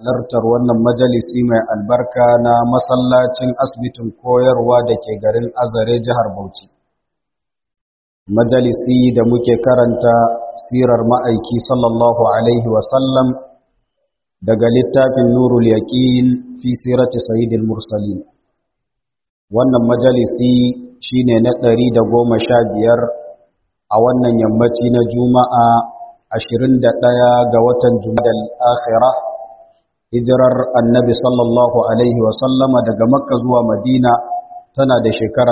halartar wannan majalisi mai albarka na masallacin asibitin koyarwa da ke garin azare jihar bauchi majalisi da muke karanta sirar ma'aiki sallallahu alaihi wasallam daga littafin nurul yaqin fi sirati sayyidil mursalin wannan majalisi shine na ɗari da goma sha biyar a wannan yammaci na juma'a ashirin da ɗaya ga watan jumadal akhira hijirar annabi sallallahu alaihi wasallama daga makka zuwa madina tana da shekara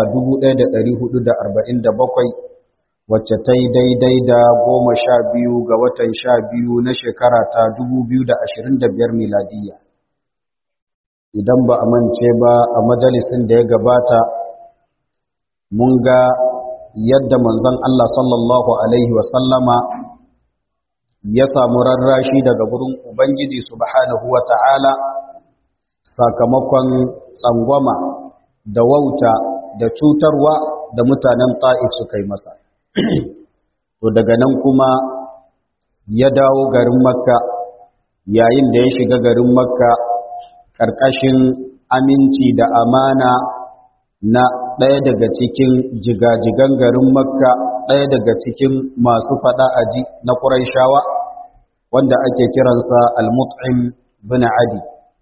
1447 wacce ta yi daidai da goma sha biyu ga watan sha biyu na shekara ta 2025 miladiyya idan ba a mance ba a majalisin da ya gabata mun ga yadda manzon Allah sallallahu Alaihi wasallama ya samu rarrashi daga gurin Ubangiji subhanahu wa ta'ala sakamakon tsangwama da wauta da cutarwa da mutanen ta'if suka yi masa. To daga nan kuma ya dawo garin Makka yayin da ya shiga garin Makka ƙarƙashin aminci da amana na ɗaya daga cikin jigajigan garin makka ɗaya daga cikin masu faɗa aji na ƙuraishawa wanda ake kiransa al-mut'im bin adi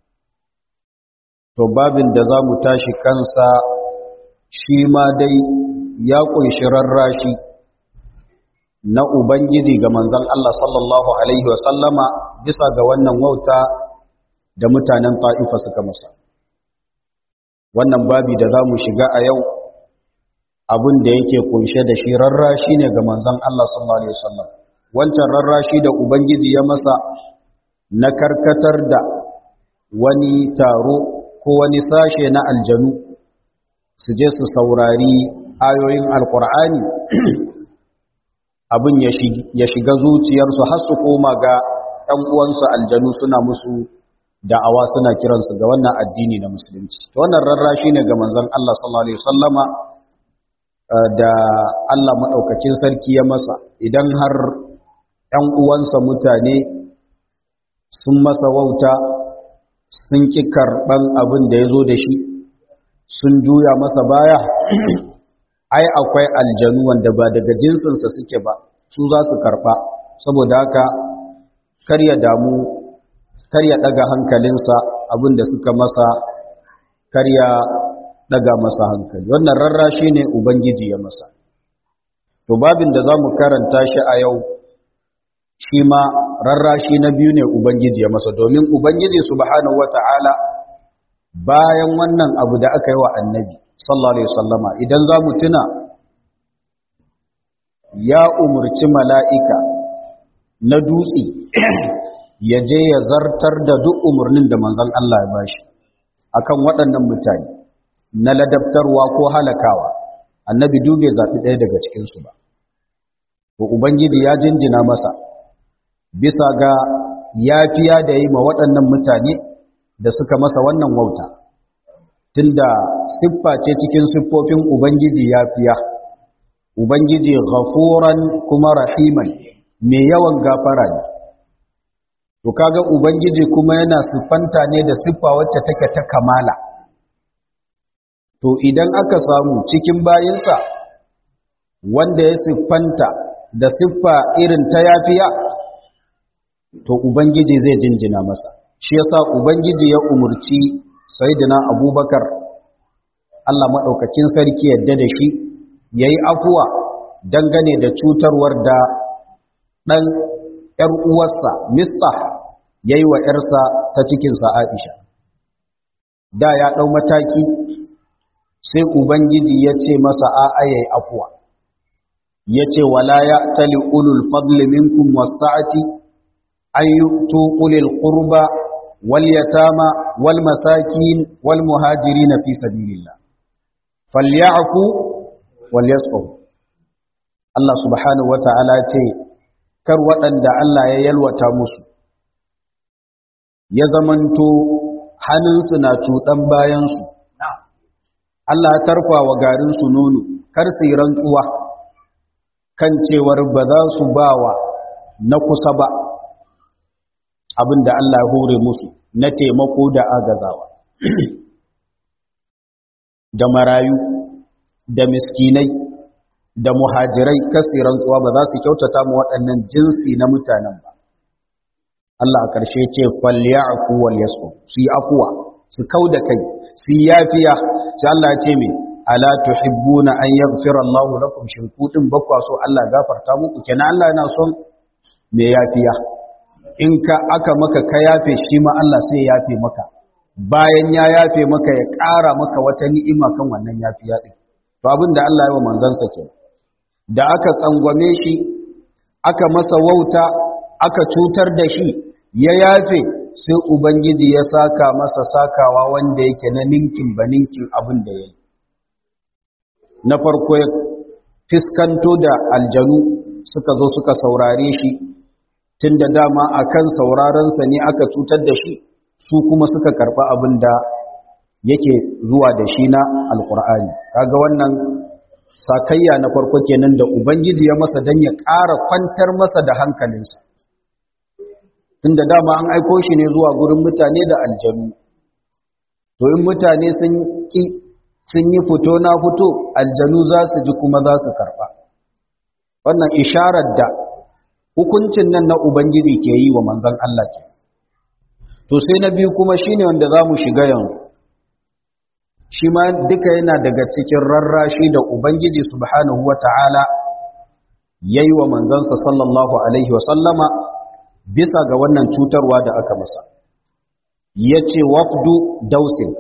to babin da za mu tashi kansa shi ma dai ya ƙunshi rarrashi na ubangiji ga manzon Allah sallallahu alaihi wasallama bisa ga wannan wauta da mutanen ta'ifa suka masa wannan babi da za mu shiga a yau abin da yake kunshe da shi rarrashi ne ga manzon Allah sallallahu alaihi wasallam wancan rarrashi da ubangiji ya masa na karkatar da wani taro ko wani sashe na aljanu su je su saurari ayoyin alkur'ani abin ya shiga zuciyarsu har su koma ga ɗan uwansu aljanu suna musu da'awa suna kiransu ga wannan addini na musulunci wannan rarrashi ne ga manzon Allah sallallahu alaihi wasallama da Allah madaukakin sarki ya masa idan har ɗan uwansa mutane sun masa wauta sun ki karɓan abin da ya zo da shi sun juya masa baya ai akwai aljanu wanda ba daga jinsinsa suke ba su za su karɓa saboda haka kar ya damu kar ya daga hankalinsa abin da suka masa kar ya daga masa hankali wannan rarrashi ne ubangiji ya masa to babin da za mu karanta shi a yau shi ma rarrashi na biyu ne ubangiji ya masa domin ubangiji subhanahu wata'ala bayan wannan abu da aka yi wa annabi sallallahu alaihi wasallama idan za mu tuna ya umurci mala'ika na dutse ya je ya zartar da duk umarnin da manzon Allah ya bashi akan waɗannan mutane na ladabtarwa ko halakawa annabi dube zaɓi ɗaya daga cikinsu ba to ubangiji ya jinjina masa bisa ga yafiya da yi ma waɗannan mutane da suka masa wannan wauta tunda siffa ce cikin siffofin ubangiji yafiya ubangiji ghafuran kuma rahiman mai yawan gafara ne to kaga ubangiji kuma yana siffanta ne da siffa wacce take ta kamala to idan aka samu cikin bayinsa wanda ya siffanta da siffa irin ta yafiya to ubangiji zai jinjina masa shi yasa ubangiji ya umurci sayyidina abubakar Allah madaukakin sarki yadda da shi yayi afuwa dangane da cutarwar da dan ‘yar uwarsa, Mista, ya yi wa ‘yarsa ta cikinsa Aisha. Da ya ɗau mataki, sai Ubangiji ya ce masa a'a ya yi afuwa. Ya ce, Wala ya tali ulul fadli minkum wasa'ati, an yi ulil ƙurba, wal yatama, wal masakin, wal muhajiri na fi sabilillah. Falyafu, wal yasfahu. Allah subhanahu wa ta'ala ce, kar waɗanda Allah ya yalwata musu ya zamanto hannunsu na cuɗan bayansu Allah ya tarfa wa garinsu nono kar su yi rantsuwa kan cewar ba za su ba wa na kusa ba abinda Allah ya hore musu na taimako da agazawa da marayu da miskinai da muhajirai kasiran tsuwa ba za su kyautata mu waɗannan jinsi na mutanen ba Allah a ƙarshe ce falyafu wal yasu su yi afuwa su kauda kai su yi yafiya sai Allah ya ce me ala tuhibbuna an yaghfira Allahu lakum shin ku din bakwa so Allah gafarta muku kenan Allah yana son me yafiya in ka aka maka ka yafe shi ma Allah sai ya yafe maka bayan ya yafe maka ya ƙara maka wata ni'ima kan wannan yafiya din to abin da Allah ya wa manzansa ke da aka tsangwame shi aka masa wauta aka cutar da shi ya yafe sai ubangiji ya saka masa sakawa wanda yake na ninkin ba ninkin abin da ya yi na farko ya fiskanto da aljanu suka zo suka saurare shi tun da dama a kan saurarensa ne aka cutar da shi su kuma suka karɓi abin da yake zuwa da shi na alkur'ani kaga wannan sakayya na farko kenan da ubangiji ya masa don ya ƙara kwantar masa da hankalinsa tun da dama an aiko shi ne zuwa gurin mutane da aljanu to in mutane sun ƙi sun yi fito na fito aljanu za su ji kuma za su karɓa wannan isharar da hukuncin nan na ubangiji ke yi wa manzon Allah ke to sai na biyu kuma shine wanda za mu shiga yanzu shi ma duka yana daga cikin rarrashi da ubangiji subhanahu wata'ala ya yi wa manzansa sallallahu alaihi wasallama bisa ga wannan cutarwa da aka masa ya ce wafdu dausin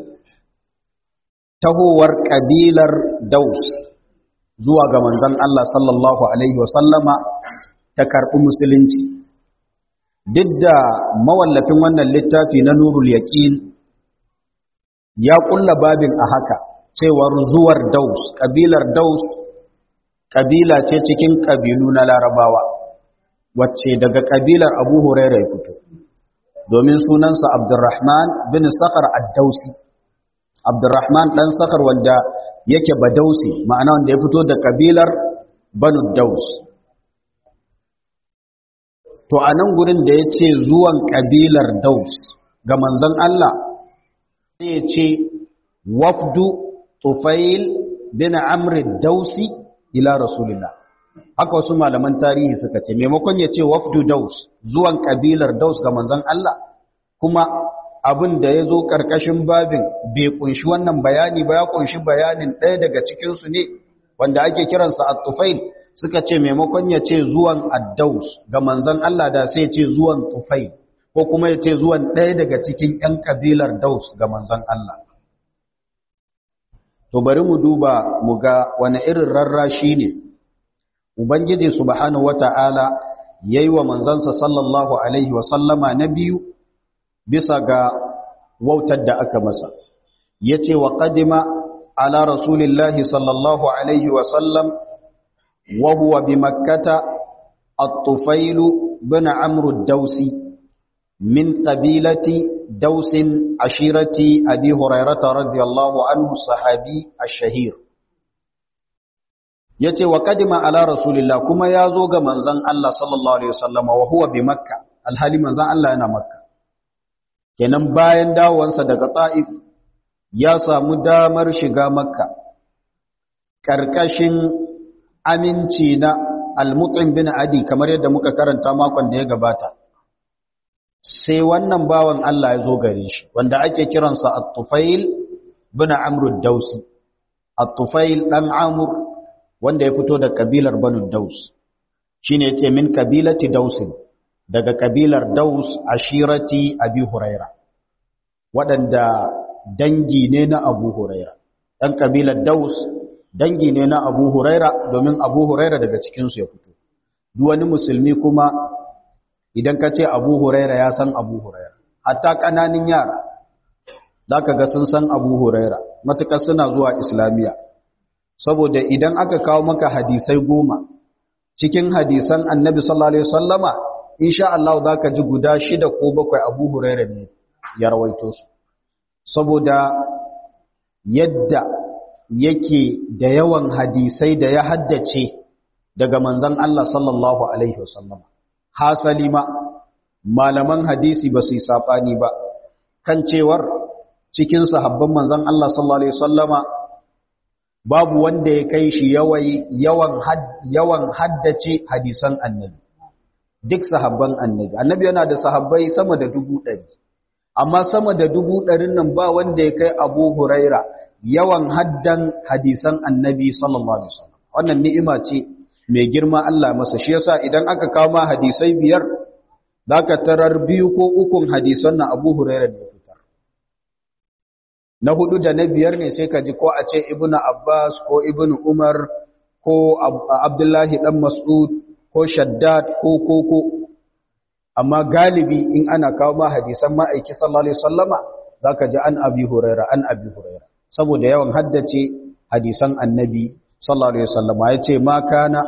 tahowar ƙabilar daus zuwa ga manzan Allah sallallahu alaihi wasallama ta karɓi musulunci duk da mawallafin wannan littafi na nurul yaƙin ya ƙulla babin a haka cewar zuwar daus ƙabilar daus ƙabila ce cikin ƙabilu na larabawa wacce daga ƙabilar abu huraira ya fito domin sunansa abdurrahman bin sakar addausi abdurrahman ɗan sakar wanda yake badausi ma'ana wanda ya fito da ƙabilar banu daus to a nan gurin da ya ce zuwan ƙabilar daus ga manzon Allah sai ya ce wafdu tufail bin amri dausi ila rasulillah haka wasu malaman tarihi suka ce maimakon ya ce wafdu daus zuwan ƙabilar daus ga manzon Allah kuma abin da ya zo ƙarƙashin babin bai kunshi wannan bayani ba ya kunshi bayanin ɗaya daga cikinsu ne wanda ake kiransa a tufail suka ce maimakon ya ce zuwan addaus ga manzon Allah da sai ce zuwan tufai ko kuma ya ce zuwan ɗaya daga cikin ‘yan ƙabilar daus ga manzon Allah. To bari mu duba mu ga wani irin rarrashi ne, Ubangiji subhanahu wa ta'ala ya yi wa manzansa sallallahu Alaihi wasallama na biyu bisa ga wautar da aka masa. Ya ce wa ƙadima ala Rasulillahi sallallahu Alaihi wasallam وهو بمكة الطفيل بن عمرو الدوسي من قبيلة دوس عشيرة أبي هريرة رضي الله عنه الصحابي الشهير yace wa kadima ala rasulillah kuma ya zo ga manzon Allah sallallahu alaihi wasallam wa huwa bi makka alhali manzon Allah yana makka kenan bayan dawowansa daga ta'if ya samu damar shiga makka karkashin aminci na almutin bin adi kamar yadda muka karanta makon da ya gabata sai wannan bawan Allah ya zo gare shi wanda ake kiransa at-tufail bin amr dausi at-tufail dan amr wanda ya fito da kabilar banu daus shine yace min kabilati dausin daga kabilar daus ashirati abi huraira waɗanda dangi ne na abu huraira ɗan kabilar daus dangi ne na abu huraira domin abu huraira daga cikinsu ya fito duk wani musulmi kuma idan ka ce abu huraira ya san abu huraira hatta ƙananin yara za ka ga sun san abu huraira matuƙar suna zuwa islamiyya saboda idan aka kawo maka hadisai goma cikin hadisan annabi sallallahu alaihi wasallama insha Allah za ka ji guda shida ko bakwai abu huraira ne ya rawaito su saboda yadda yake da yawan hadisai da ya haddace daga manzan Allah sallallahu Alaihi wasallam. Hasali ma, malaman hadisi ba su yi saɓani ba, kan cewar cikin sahabban manzon Allah sallallahu alaihi wasallama babu wanda ya kai shi yawan yawan haddace hadisan annabi duk sahabban annabi annabi yana da sahabbai sama da dubu ɗari amma sama da dubu ɗarin nan ba wanda ya kai abu huraira yawan haddan hadisan annabi sallallahu alaihi wasallam wannan ni'ima ce mai girma Allah masa shi yasa idan aka kawo ma hadisai biyar zaka tarar biyu ko ukun hadisan na abu huraira ne fitar na hudu da na biyar ne sai ka ji ko a ce ibnu abbas ko ibnu umar ko abdullahi dan mas'ud ko shaddad ko ko ko amma galibi in ana kawo ma hadisan ma'aiki sallallahu alaihi wasallama zaka ji an abi huraira an abi huraira saboda yawan haddace hadisan annabi sallallahu alaihi wasallama yace ma kana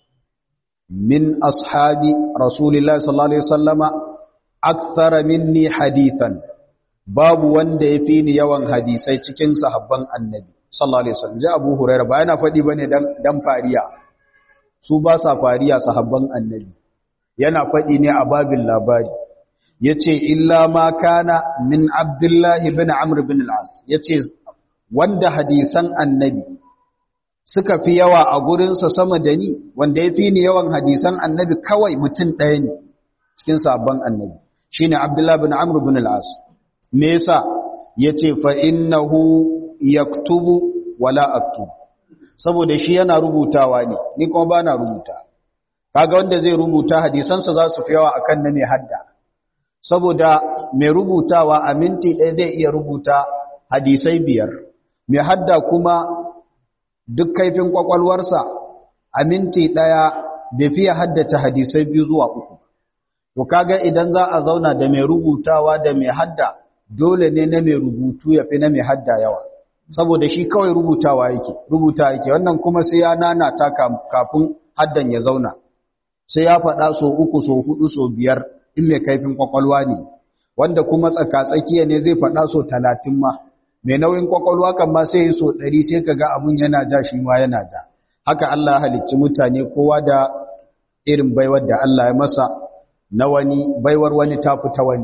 min ashabi rasulillahi sallallahu alaihi wasallama akthara minni hadithan babu wanda yafi ni yawan hadisai cikin sahabban annabi sallallahu alaihi wasallam ji abu huraira ba yana fadi bane dan dan fariya su ba sa fariya sahabban annabi yana faɗi ne a babin labari ya ce illa ma kana min abdullahi bin amr bin al'as ya ce wanda hadisan annabi suka fi yawa a gurinsa sama da ni wanda ya fi ni yawan hadisan annabi kawai mutum ɗaya ne cikin sabon annabi shi ne abdullahi bin amr bin al'as me yasa ya ce fa'innahu yaktubu wala aktubu saboda shi yana rubutawa ne ni kuma ba na rubuta kaga wanda zai rubuta hadisansa za su fi yawa akan na mai hadda saboda mai rubutawa a minti ɗaya zai iya rubuta hadisai biyar mai hadda kuma duk kaifin kwakwalwarsa a minti ɗaya bai fiye haddace hadisai biyu zuwa uku to kaga idan za a zauna da mai rubutawa da mai hadda dole ne na mai rubutu ya fi na mai hadda yawa saboda shi kawai rubutawa yake rubuta yake wannan kuma sai ya nanata kafin haddan ya zauna sai ya faɗa so uku so hudu so biyar in mai kaifin kwakwalwa ne wanda kuma tsakatsakiya ne zai faɗa so talatin ma mai nauyin kwakwalwa kan ma sai yi so ɗari sai ka ga abun yana ja shi ma yana ja haka Allah halicci mutane kowa da irin baiwar da Allah ya masa na wani baiwar wani ta fita wani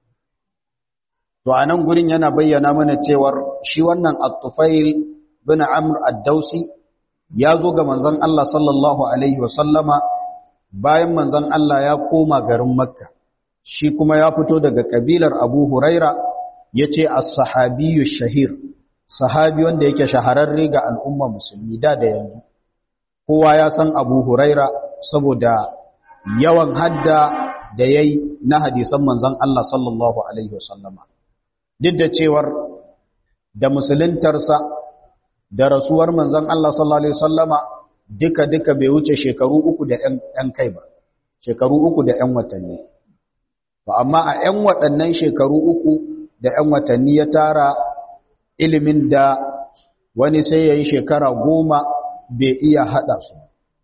to a nan gurin yana bayyana mana cewar shi wannan at-tufail bin amr ad-dausi ya zo ga manzon Allah sallallahu alaihi wa sallama bayan manzon Allah ya koma garin Makka shi kuma ya fito daga kabilar Abu Huraira yace as-sahabiyyu shahir sahabi wanda yake shahararre ga al'umma musulmi da da yanzu kowa ya san Abu Huraira saboda yawan hadda da yayi na hadisan manzon Allah sallallahu alaihi wasallama duk da cewar da musuluntarsa da rasuwar manzon Allah sallallahu alaihi wasallama duka duka bai wuce shekaru uku da ƴan kai ba shekaru uku da ƴan watanni ba amma a ƴan waɗannan shekaru uku da ƴan watanni ya tara ilimin da wani sai yayi shekara goma bai iya hada su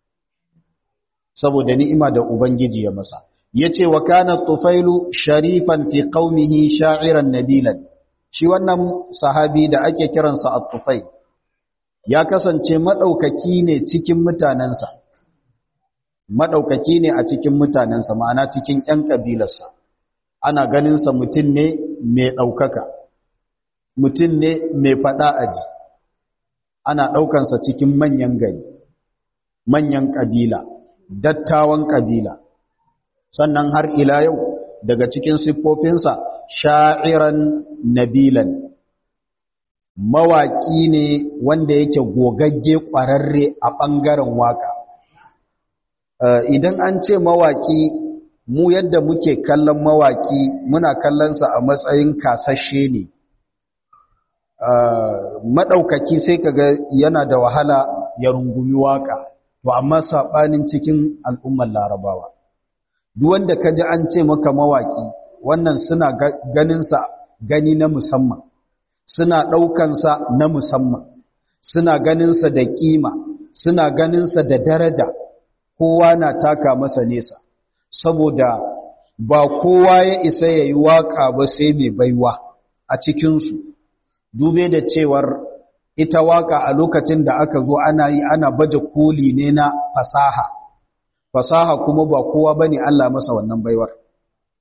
saboda ni'ima da ubangiji ya masa yace wa kana tufailu sharifan fi qaumihi sha'iran nabilan shi wannan sahabi da ake kiransa at-tufail ya kasance madaukaki ne cikin mutanansa madaukaki ne a cikin mutanansa ma'ana cikin ƴan kabilarsa ana ganin sa mutun ne mai daukaka mutun ne mai fada aji ana daukan sa cikin manyan gari manyan kabila dattawan kabila sannan har ila yau daga cikin siffofinsa sha'iran nabilan mawaƙi ne wanda yake gogagge ƙwararre a ɓangaren waƙa idan an ce mawaƙi mu yadda muke kallon mawaƙi muna kallonsa a matsayin kasashe ne maɗaukaki sai kaga yana da wahala ya rungumi waƙa to amma saɓanin cikin al'ummar larabawa duk wanda ka ji an ce maka mawaƙi wannan suna ganinsa gani na musamman suna ɗaukansa na musamman suna ganinsa da ƙima suna ganinsa da daraja kowa na taka masa nesa saboda ba kowa ya isa ya yi waƙa ba sai mai baiwa a cikinsu dube da cewar ita waƙa a lokacin da aka zo ana yi ana baje koli ne na fasaha fasaha kuma ba kowa bane Allah masa wannan baiwar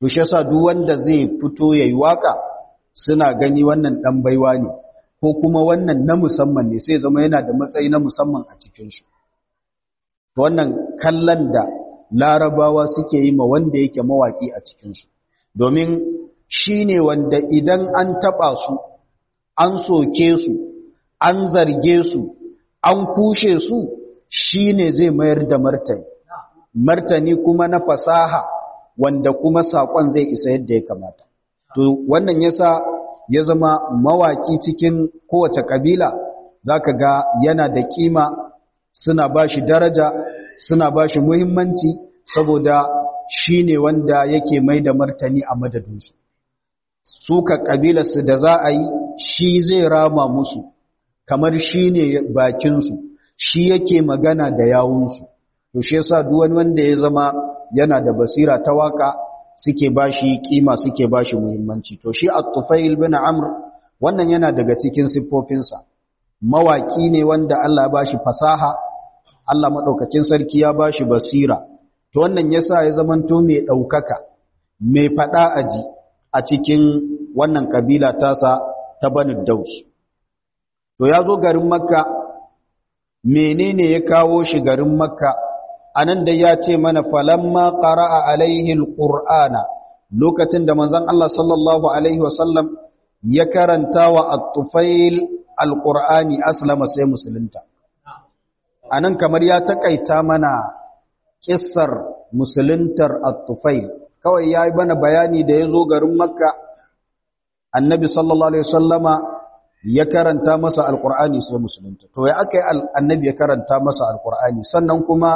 to shi yasa duk wanda zai fito yayi waka suna gani wannan dan baiwa ne ko kuma wannan na musamman ne sai zama yana da matsayi na musamman a cikin su wannan kallon da larabawa suke yi ma wanda yake mawaki a cikin su domin shine wanda idan an taba su an soke su an zarge su an kushe su shine zai mayar da martani martani kuma na fasaha wanda kuma sakon zai isa yadda ya kamata to wannan yasa ya zama mawaki cikin kowace kabila zaka ga yana da kima suna bashi daraja suna bashi muhimmanci saboda shine wanda yake mai da martani a madadinsu suka kabilarsu da za a yi shi zai rama musu kamar shi ne bakinsu shi yake magana da yawunsu to shi yasa duk wani wanda ya zama yana da basira ta waka suke bashi kima suke bashi muhimmanci to shi at-tufail bin amr wannan yana daga cikin siffofinsa mawaki ne wanda Allah ya bashi fasaha Allah madaukakin sarki ya bashi basira to wannan yasa ya zamanto mai daukaka mai fada aji a cikin wannan kabila tasa ta Banu Daus to ya zo garin Makka menene ya kawo shi garin Makka anan da ya ce mana falamma qara'a alaihi alqur'ana lokacin da manzon Allah sallallahu alaihi wasallam ya karanta wa at-tufail alqur'ani aslama sai musulunta anan kamar ya takaita mana kissar musuluntar at-tufail kawai yayi bana bayani da yazo garin makka annabi sallallahu alaihi wasallama ya karanta masa alqur'ani sai musulunta to ya akai annabi ya karanta masa alqur'ani sannan kuma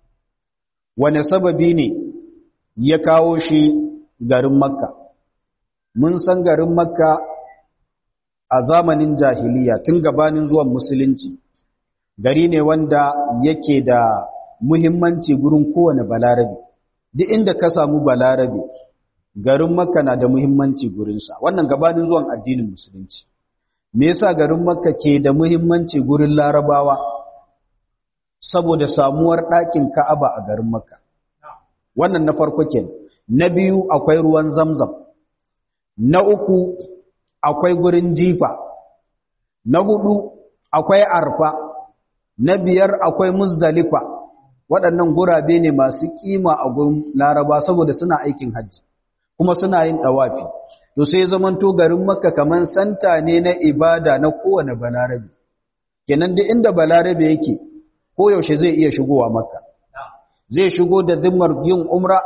wane sababi ne ya kawo shi garin makka mun san garin makka a zamanin jahiliya tun gabanin zuwan musulunci gari ne wanda yake da muhimmanci gurin kowane balarabe duk inda ka samu balarabe garin makka na da muhimmanci gurinsa wannan gabanin zuwan addinin musulunci me yasa garin makka ke da muhimmanci gurin larabawa saboda samuwar ɗakin ka'aba a garin makka wannan na farko kenan na biyu akwai ruwan zamzam na uku akwai gurin jifa na hudu akwai arfa na biyar akwai muzdalifa waɗannan gurabe ne masu kima a gurin laraba saboda suna aikin hajji kuma suna yin ɗawafi to sai zamanto garin makka kaman santa ne na ibada na kowane balarabe kenan duk inda balarabe yake ko yaushe zai iya shigowa makka zai shigo da zimmar yin umra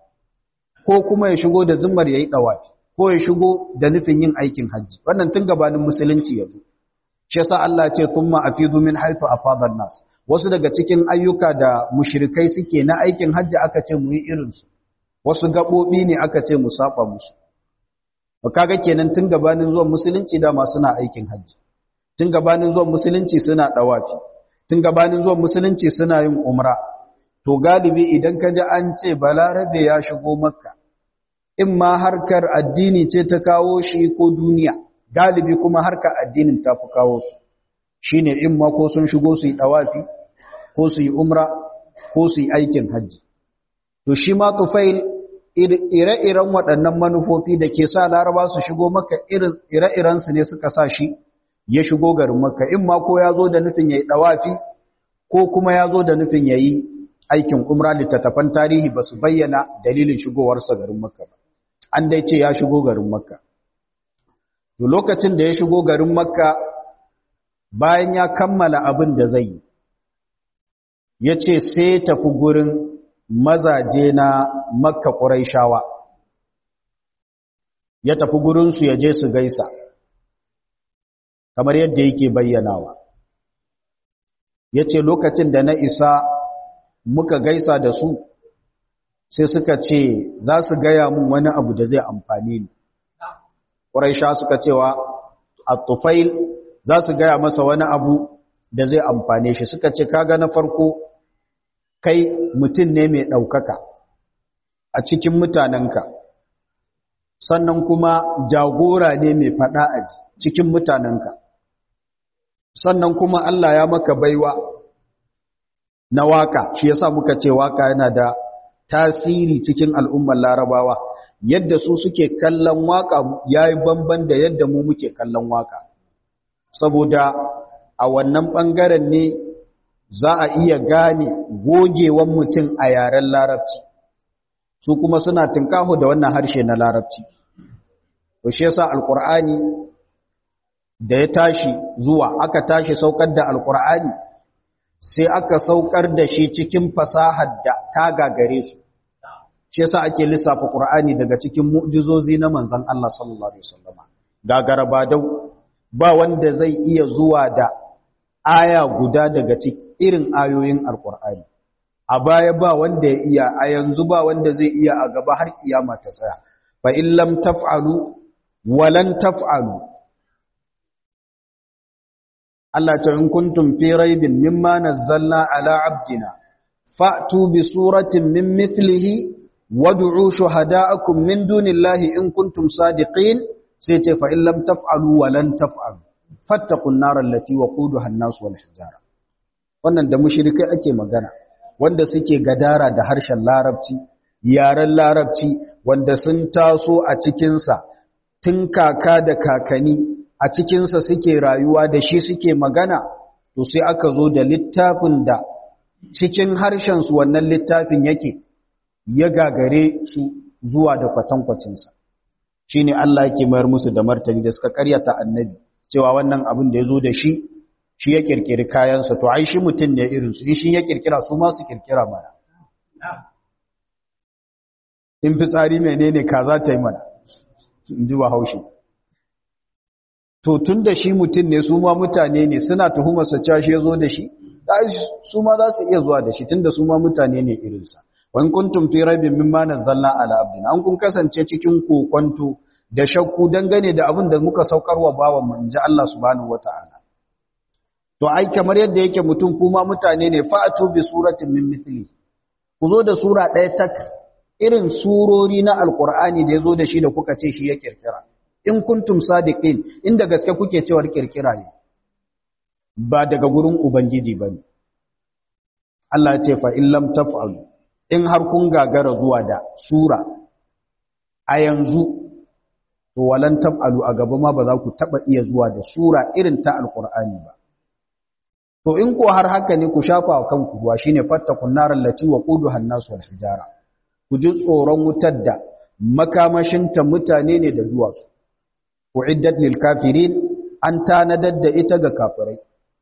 ko kuma ya shigo da zimmar yayi ɗawafi ko ya shigo da nufin yin aikin hajji wannan tun gabanin musulunci yazo shi yasa Allah ce thumma afidu min haythu afada nas wasu daga cikin ayyuka da mushrikai suke na aikin hajji aka ce mu yi irin su wasu gabobi ne aka ce mu saba musu to kaga kenan tun gabanin zuwan musulunci da ma suna aikin hajji tun gabanin zuwan musulunci suna dawafi tun gabanin zuwan musulunci suna yin umra to galibi idan ka ji an ce balarabe ya shigo makka in ma harkar addini ce ta kawo shi ko duniya galibi kuma harkar addinin ta fi kawo su shine in ma ko sun shigo su yi dawafi ko su yi umra ko su yi aikin hajji to shi ma tufail ire-iren waɗannan manufofi da ke sa laraba su shigo maka ire-irensu ne suka sa shi ya shigo garin maka in ma ko ya zo da nufin ya yi dawafi ko kuma ya zo da nufin ya yi aikin umra littattafan tarihi ba su bayyana dalilin shigowarsa garin makka ba an dai ce ya shigo garin makka to lokacin da ya shigo garin makka bayan ya kammala abin da zai yi ya ce sai tafi gurin mazaje na makka ƙuraishawa ya tafi gurinsu ya je su gaisa kamar yadda yake bayyanawa ya ce lokacin da na isa muka gaisa da su sai suka ce za su gaya mun wani abu da zai amfani ni ƙuraisha suka cewa a tufail za su gaya masa wani abu da zai amfane shi suka ce kaga na farko kai mutum ne mai ɗaukaka a cikin mutanenka sannan kuma jagora ne mai faɗa a cikin mutanenka sannan kuma Allah ya maka baiwa na waka shi yasa muka ce waka yana da tasiri cikin al'ummar larabawa yadda su suke kallon waka yayi bamban da yadda mu muke kallon waka saboda a wannan bangaren ne za a iya gane gogewan mutum a yaren larabci su kuma suna tinkaho da wannan harshe na larabci to shi yasa alqur'ani da ya tashi zuwa aka tashi saukar da alqur'ani sai aka saukar da shi cikin fasahar da ta gagare su shi yasa ake lissafa qur'ani daga cikin mu'jizozi na manzon Allah sallallahu alaihi wasallama gagara ba dau ba wanda zai iya zuwa da aya guda daga cikin irin ayoyin alqur'ani a baya ba wanda ya iya a yanzu ba wanda zai iya a gaba har kiyama ta tsaya fa in lam taf'alu walan taf'alu Allah ta in kuntum fi raibin mimma nazzalna ala abdina fa'tu bi suratin min mithlihi wad'u shuhada'akum min dunillahi in kuntum sadiqin sai ce fa in lam taf'alu walan taf'alu fattaqun nar allati waquduha an-nas wal hijara wannan da mushrikai ake magana wanda suke gadara da harshen larabci yaren larabci wanda sun taso a cikinsa tun kaka da kakani a cikinsa suke rayuwa da shi suke magana to sai aka zo da littafin da cikin harshensu wannan littafin yake ya gagare su zuwa da kwatankwacinsa shi ne Allah yake mayar musu da martani da suka karyata annabi cewa wannan abin da ya zo da shi shi ya kirkiri kayansa to ai shi mutum ne irinsu in shi ya kirkira su ma su kirkira mana in fitsari menene ka za ta yi mana in ji ba haushi to tun da shi mutum ne su ma mutane ne suna tuhumarsa cewa shi ya zo da shi su ma za su iya zuwa da shi tun da su ma mutane ne irinsa wani kuntum fi rabin mimma nazzalna ala abdina an kun kasance cikin kokonto da shakku dangane da abin da muka saukarwa bawan mu inji Allah subhanahu wataala to ai kamar yadda yake mutum kuma mutane ne fa'atu bi suratin min mithli ku zo da sura ɗaya tak irin surori na alqur'ani da yazo da shi da kuka ce shi ya kirkira in kuntum sadiqin inda gaske kuke cewar kirkira ne ba daga gurin ubangiji bane Allah ya ce fa in lam taf'alu in har kun gagara zuwa da sura a yanzu to walan taf'alu a gaba ma ba za ku taba iya zuwa da sura irin ta alqur'ani ba to in ko har haka ne ku shafa wa kanku ruwa shine fattakun naral lati waquduha an-nas wal hijara ku ji tsoron wutar da makamashinta mutane ne da duwatsu uiddat lil kafirin an tanadar da ita ga kafirai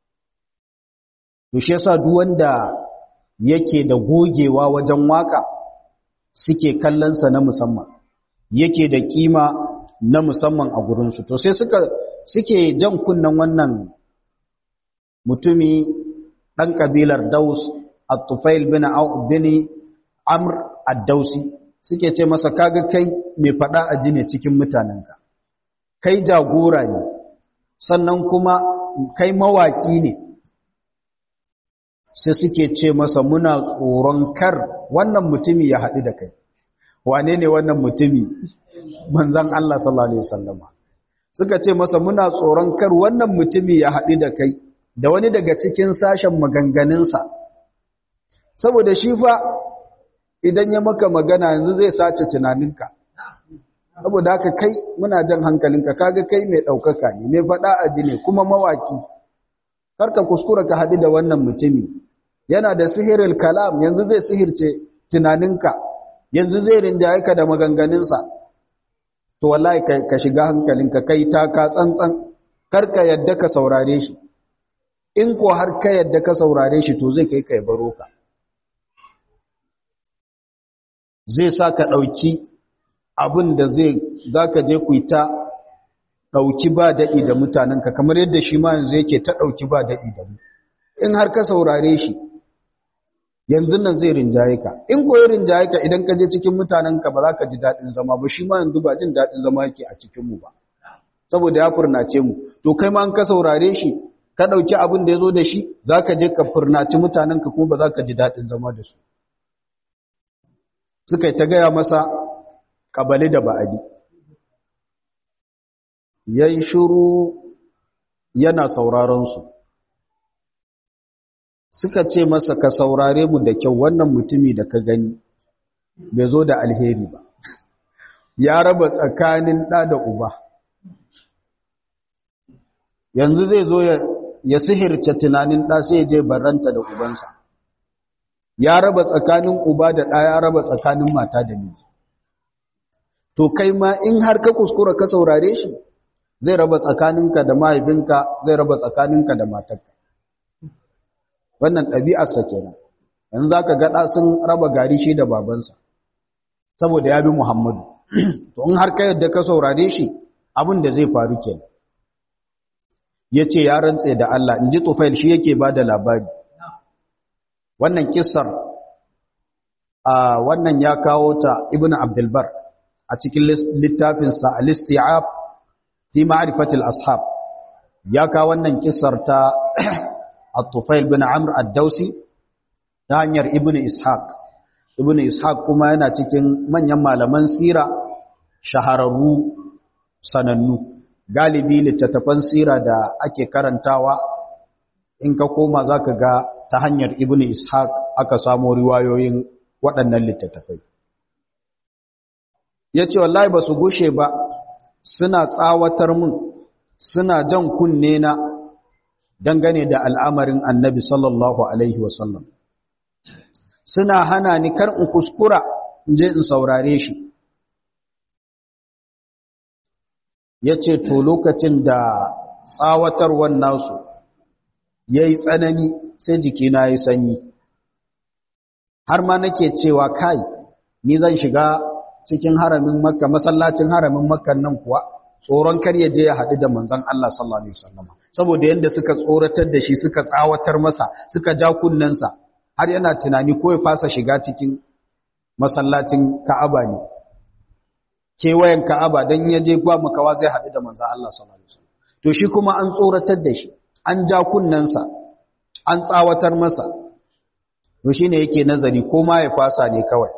to shi yasa duk wanda yake da gogewa wajen waka suke kallon sa na musamman yake da kima na musamman a gurin su to sai suka suke jan kunnan wannan mutumi ɗan ƙabilar Daus, At-Tufail bin bin Amr ad-Dausi suke ce masa kaga kai mai faɗa a ji ne cikin mutanenka. Kai jagora ne, sannan kuma kai mawaki ne. Sai suke ce masa muna tsoron kar wannan mutumi ya haɗu da kai. Wane ne wannan mutumi? Manzan Allah sallallahu Alaihi Wasallama. Suka ce masa muna tsoron kar wannan mutumi ya haɗu da kai. da wani daga cikin sashen maganganunsa saboda shi fa idan ya maka magana yanzu zai sace tunaninka saboda haka kai muna jan hankalinka kaga kai mai ɗaukaka ne mai faɗa a ji ne kuma mawaki karka kuskura ka haɗu da wannan mutumi yana da sihirin kalam yanzu zai sihirce tunaninka yanzu zai rinjaye ka da maganganunsa to wallahi ka shiga hankalinka kai taka tsantsan karka yadda ka saurare shi in ko har ka yadda ka saurare shi to zai kai kai baro ka zai sa ka ɗauki abin da zai za ka je ku ta ɗauki ba daɗi da mutanenka kamar yadda shi ma yanzu yake ta ɗauki ba daɗi da mu in har ka saurare shi yanzu nan zai rinjaye ka in ko ya rinjaye ka idan ka je cikin mutanenka ba za ka ji daɗin zama ba shi ma yanzu ba jin daɗin zama yake a cikinmu ba saboda ya furnace mu to kai ma an ka saurare shi ka ɗauki abin da ya zo da shi za ka je ka furnaci mutanenka kuma ba za ka ji daɗin zama da su suka yi ta gaya masa ƙabali da ba'adi ya yi shuru yana sauraronsu suka ce masa ka saurare mu da kyau wannan mutumi da ka gani bai zo da alheri ba ya raba tsakanin ɗa da uba yanzu zai zo ya sihirce tunanin ɗa sai je barranta da ubansa ya raba tsakanin uba da ɗa ya raba tsakanin mata da miji to kai ma in har ka kuskura ka saurare shi zai raba tsakaninka da mahaifinka zai raba tsakaninka da matarka wannan ɗabi'arsa kenan yanzu za ka gaɗa sun raba gari shi da babansa saboda ya bi muhammadu to in har ka yadda ka saurare shi abin da zai faru kenan ya ce ya rantse da Allah in ji tufail shi yake ba da labari wannan kisar a wannan ya kawo ta ibn abdulbar a cikin littafinsa al-isti'ab fi ma'rifatil ashab ya kawo wannan kisar ta at-tufail bin amr ad-dausi ta hanyar ibn ishaq ibn ishaq kuma yana cikin manyan malaman sira shahararru sanannu galibi littattafan sira da ake karantawa in ka koma zaka ga ta hanyar ibn ishaq aka samo riwayoyin waɗannan littattafai ya ce wallahi ba su gushe ba suna tsawatar mun suna jan kunne na dangane da al'amarin annabi sallallahu alaihi wasallam suna hana ni kar in kuskura in je in saurare shi ya ce to lokacin da tsawatarwar nasu ya yi tsanani sai jikina ya yi sanyi har ma nake cewa kai ni zan shiga cikin haramin makka masallacin haramin makkan nan kuwa tsoron kar ya je ya haɗu da manzon Allah sallallahu alaihi wasallam saboda yanda suka tsoratar da shi suka tsawatar masa suka ja kunnensa har yana tunani ko ya fasa shiga cikin masallacin Ka'aba ne kewayen Ka'aba dan ya je ba makawa zai haɗu da manzon Allah sallallahu alaihi wasallam to shi kuma an tsoratar da shi an ja kunnensa an tsawatar masa to shine yake nazari ko ma ya fasa ne kawai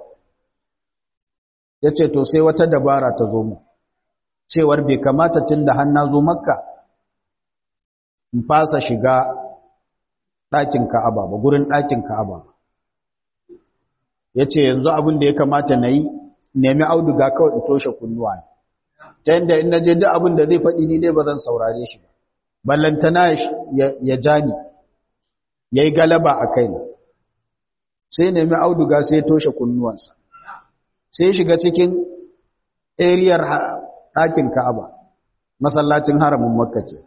yace to sai wata dabara ta zo mu cewar bai kamata tunda har na zo makka in fasa shiga ɗakin ka'aba ba gurin ɗakin ka'aba ba yace yanzu abin da ya kamata na yi nemi auduga kawai in toshe kunnuwa ta yadda in na je duk abin da zai faɗi ni dai ba zan saurare shi ba ballantana ya ja ni ya yi galaba a kaina sai nemi auduga sai toshe kunnuwansa sai shiga cikin ariyar ɗakin ka'aba masallacin haramin makka ce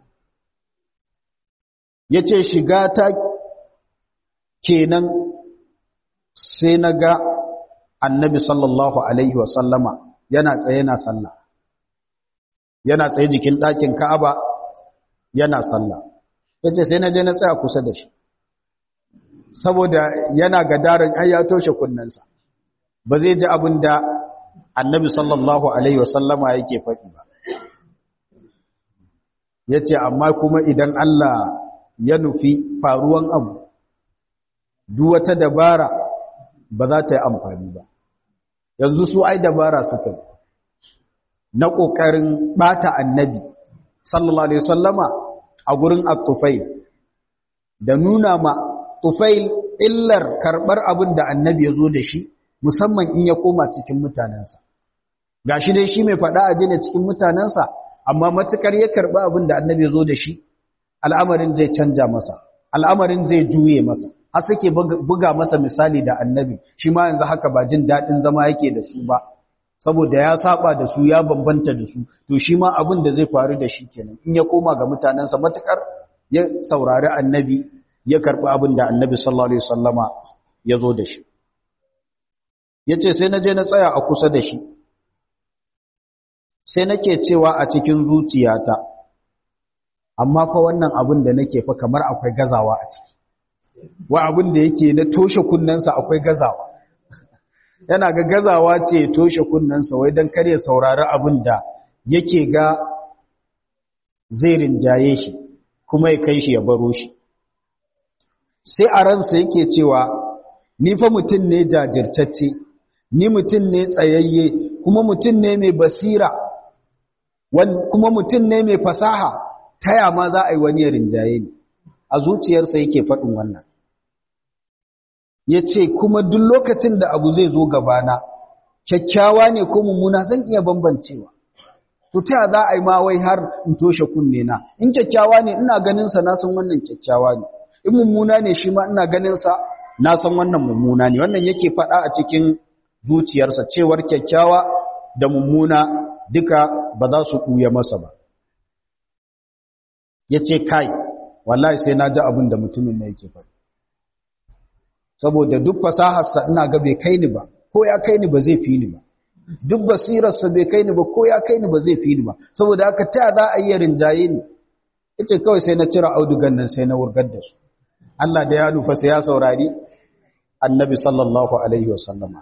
ya ce shiga ta kenan sai na ga annabi sallallahu alaihi wasallama yana tsaye na sallah yana tsaye jikin ɗakin ka'aba yana sallah ya ce sai na je na tsaya kusa da shi saboda yana gadarin ai ya toshe kunnensa ba zai ji abin da annabi sallallahu alaihi wasallama yake faɗi ba ya ce amma kuma idan Allah ya nufi faruwan abu duk wata dabara ba za ta yi amfani ba yanzu su ai dabara suka yi na ƙoƙarin ɓata annabi sallallahu alaihi wasallama a gurin at-tufail da nuna ma tufail illar karɓar abin da annabi ya zo da shi musamman in ya koma cikin mutanensa gashi dai shi mai faɗa a jina cikin mutanensa amma matukar ya karɓi abin da annabi ya zo da shi al'amarin zai canja masa al'amarin zai juye masa har suke buga masa misali da annabi shi ma yanzu haka ba jin daɗin zama yake da su ba saboda ya saba da su ya bambanta da su to shi ma abin da zai faru da shi kenan in ya koma ga mutanensa matukar ya saurari annabi ya karɓi abin da annabi sallallahu alaihi wasallama ya zo da shi ya ce sai na je na tsaya a kusa da shi sai nake cewa a cikin zuciyata amma fa wannan abin da nake fa kamar akwai gazawa a ciki wa abin da yake na toshe kunnensa akwai gazawa yana ga gazawa ce toshe kunnensa wai don kare saurari abin da yake ga zai rinjaye shi kuma ya kai shi ya baro shi sai a ransa yake cewa ni fa mutum ne jajirtacce ni mutum ne tsayayye kuma mutum ne mai basira kuma mutum ne mai fasaha taya ma za a yi wani rinjaye ne a zuciyarsa yake faɗin wannan ya ce kuma duk lokacin da abu zai zo gabana kyakkyawa ne ko mummuna zan iya bambancewa to ta za a yi ma wai har in toshe kunne na in kyakkyawa ne ina ganin sa na san wannan kyakkyawa ne in mummuna ne shi ma ina ganin sa na san wannan mummuna ne wannan yake faɗa a cikin zuciyarsa cewar kyakkyawa da mummuna duka ba za su ɓuya masa ba ya ce kai wallahi sai na ji abin da mutumin na yake faɗi saboda duk fasaharsa ina ga bai kai ni ba ko ya kai ni ba zai fi ni ba duk basirarsa bai kai ni ba ko ya kai ni ba zai fi ni ba saboda haka ta za a yi rinjaye ni yace kawai sai na cira audugan nan sai na wurgar da su Allah da ya nufa sai ya saurari annabi sallallahu alaihi wasallama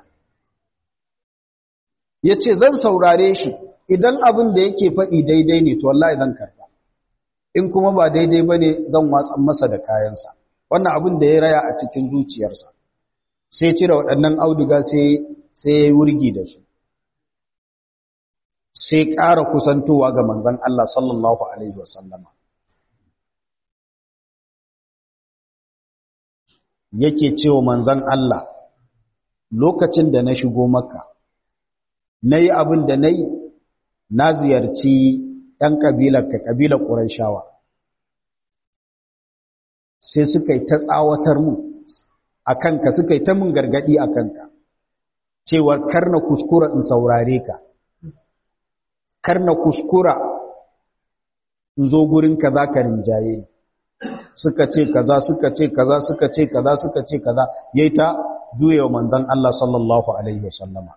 yace zan saurare shi idan abin da yake faɗi daidai ne to wallahi zan karba in kuma ba daidai bane zan watsan masa da kayansa wannan abin da ya raya a cikin zuciyarsa sai cire waɗannan auduga sai sai ya wurgi da su sai ƙara kusantowa ga manzon Allah sallallahu alaihi wasallama yake cewa manzon Allah lokacin da na shigo maka nayi abin da nayi na ziyarci ɗan ƙabilar ka ƙabilar Qurayshawa sai suka yi ta tsawatar mu a kanka suka yi ta mun gargadi a kanka cewar karna kuskura in saurare ka karna kuskura in zo gurinka za ka rinjaye suka ce kaza suka ce kaza suka ce kaza suka ce kaza yayi ta juyewa manzon Allah sallallahu alaihi wasallama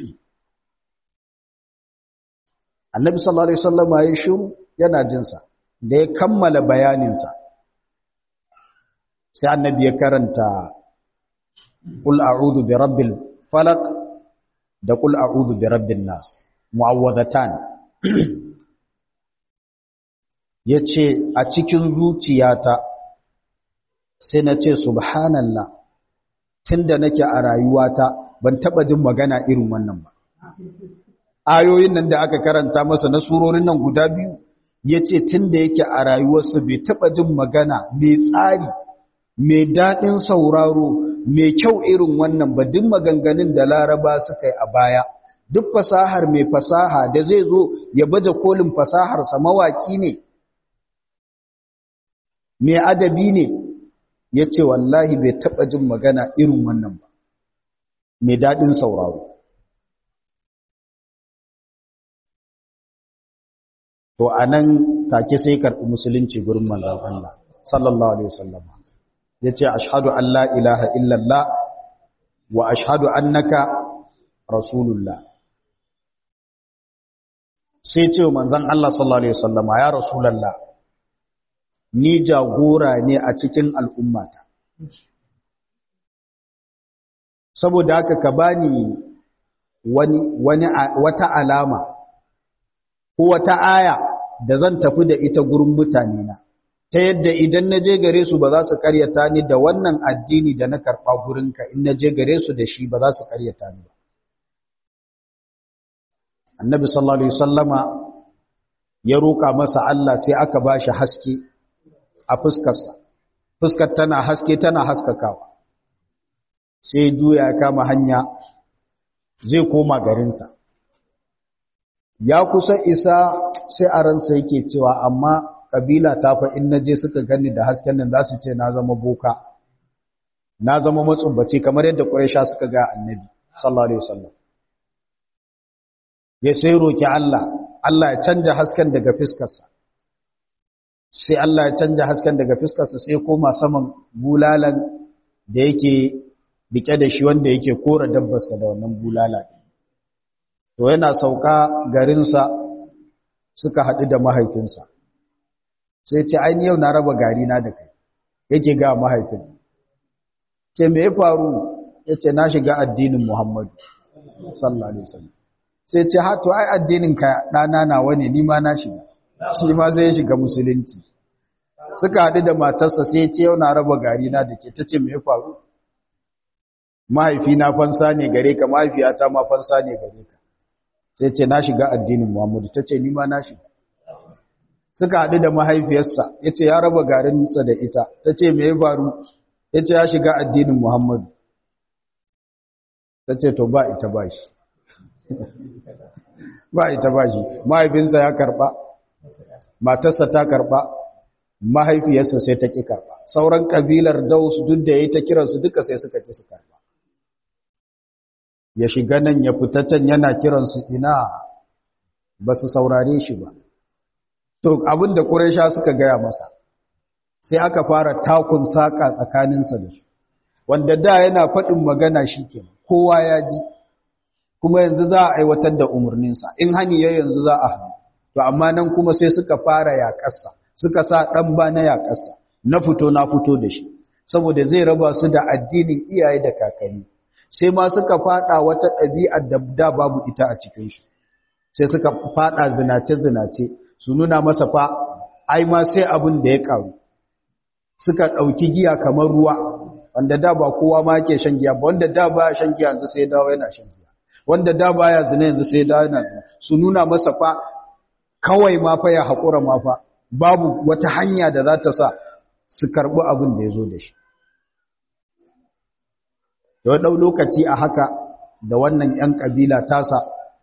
annabi sallallahu alaihi wasallama ya shiru yana jinsa da ya kammala bayaninsa sai annabi ya karanta qul a'udhu bi rabbil falaq da qul a'udhu bi rabbin nas mu'awwadatan yace a cikin zuciyata sai na ce subhanallah tunda nake a rayuwata ban taba jin magana irin wannan ba ayoyin nan da aka karanta masa na surorin nan guda biyu yace tunda yake a rayuwarsa bai taba jin magana mai tsari mai daɗin sauraro mai kyau irin wannan ba duk maganganun da laraba suka yi a baya duk fasahar mai fasaha da zai zo ya baje kolin fasaharsa mawaƙi ne mai adabi ne ya ce wallahi bai taɓa jin magana irin wannan ba mai daɗin sauraro to a nan take sai karɓi musulunci gurin manzan Allah sallallahu alaihi wasallam ya ce ashadu an la ilaha illallah wa ashadu annaka rasulullah sai ce manzan Allah sallallahu Alaihi wasallama ya rasulallah ni jagora ne a cikin al'ummata saboda haka ka bani wani, wani wata alama ko wata aya da zan tafi da ita gurin mutane na ta yadda idan na je gare su ba za su karyata ni da wannan addini da na karɓa gurinka in na je gare su da shi ba za su karyata ni ba annabi sallallahu alaihi wasallama ya roƙa masa Allah sai aka ba shi haske a fuskarsa fuskar tana haske tana haskakawa sai juya ya kama hanya zai koma garinsa ya kusa isa sai a ransa yake cewa amma kabila ta fa in naje suka gani da hasken nan za su ce na zama boka na zama matsubbaci kamar yadda quraisha suka ga annabi sallallahu alaihi wasallam ya sai roki Allah Allah ya canja hasken daga fiskarsa sai Allah ya canja hasken daga fiskarsa sai koma saman bulalan da yake rike da shi wanda yake kora dabbarsa da wannan bulala to yana sauka garinsa suka haɗu da mahaifinsa sai ce ai yau na raba gari na da kai yake ga mahaifin ce me ya faru yace na shiga addinin Muhammadu sallallahu alaihi wasallam sai ce ha to ai addinin ka dana nawa ne ni ma na shiga shi ma zai shiga musulunci suka haɗu da matarsa sai ce yau na raba gari na da ke tace me ya faru mahaifi na fansa ne gare ka mahaifiyata ma fansa ne gare ka sai ce na shiga addinin Muhammadu tace ni ma na shiga suka haɗu da mahaifiyarsa ya ce ya raba garinsa da ita ta ce me ya faru ya ce ya shiga addinin muhammadu ta ce to ba ita ba shi ba ita ba shi mahaifinsa ya karba matarsa ta karba mahaifiyarsa sai ta ki karba sauran kabilar daus duk da yayi ta kiransu duka sai suka ki su karba ya shiga nan ya fita can yana kiransu ina ba su saurare shi ba to abinda quraisha suka gaya masa sai aka fara takun saka tsakaninsa da su wanda da yana faɗin magana shikenan kowa ya ji kuma yanzu za a aiwatar da umarninsa in hani ya yanzu za a hannu to amma nan kuma sai suka fara yaƙarsa suka sa ɗan ba na yaƙarsa na fito na fito da shi saboda zai raba su da addinin iyaye da kakanni sai ma suka fada wata ɗabi'ar da da babu ita a cikin shi sai suka fada zinace-zinace su nuna masa fa ai ma sai abin da ya karu suka ɗauki giya kamar ruwa wanda da ba kowa ma yake shan giya ba wanda da ba shan giya yanzu sai dawo yana shan giya wanda da baya zina yanzu sai dawo yana zina su nuna masa fa kawai ma fa ya haƙura ma fa babu wata hanya da za ta sa su karɓi abin da ya zo da shi da ɗau lokaci a haka da wannan ‘yan ƙabila tasa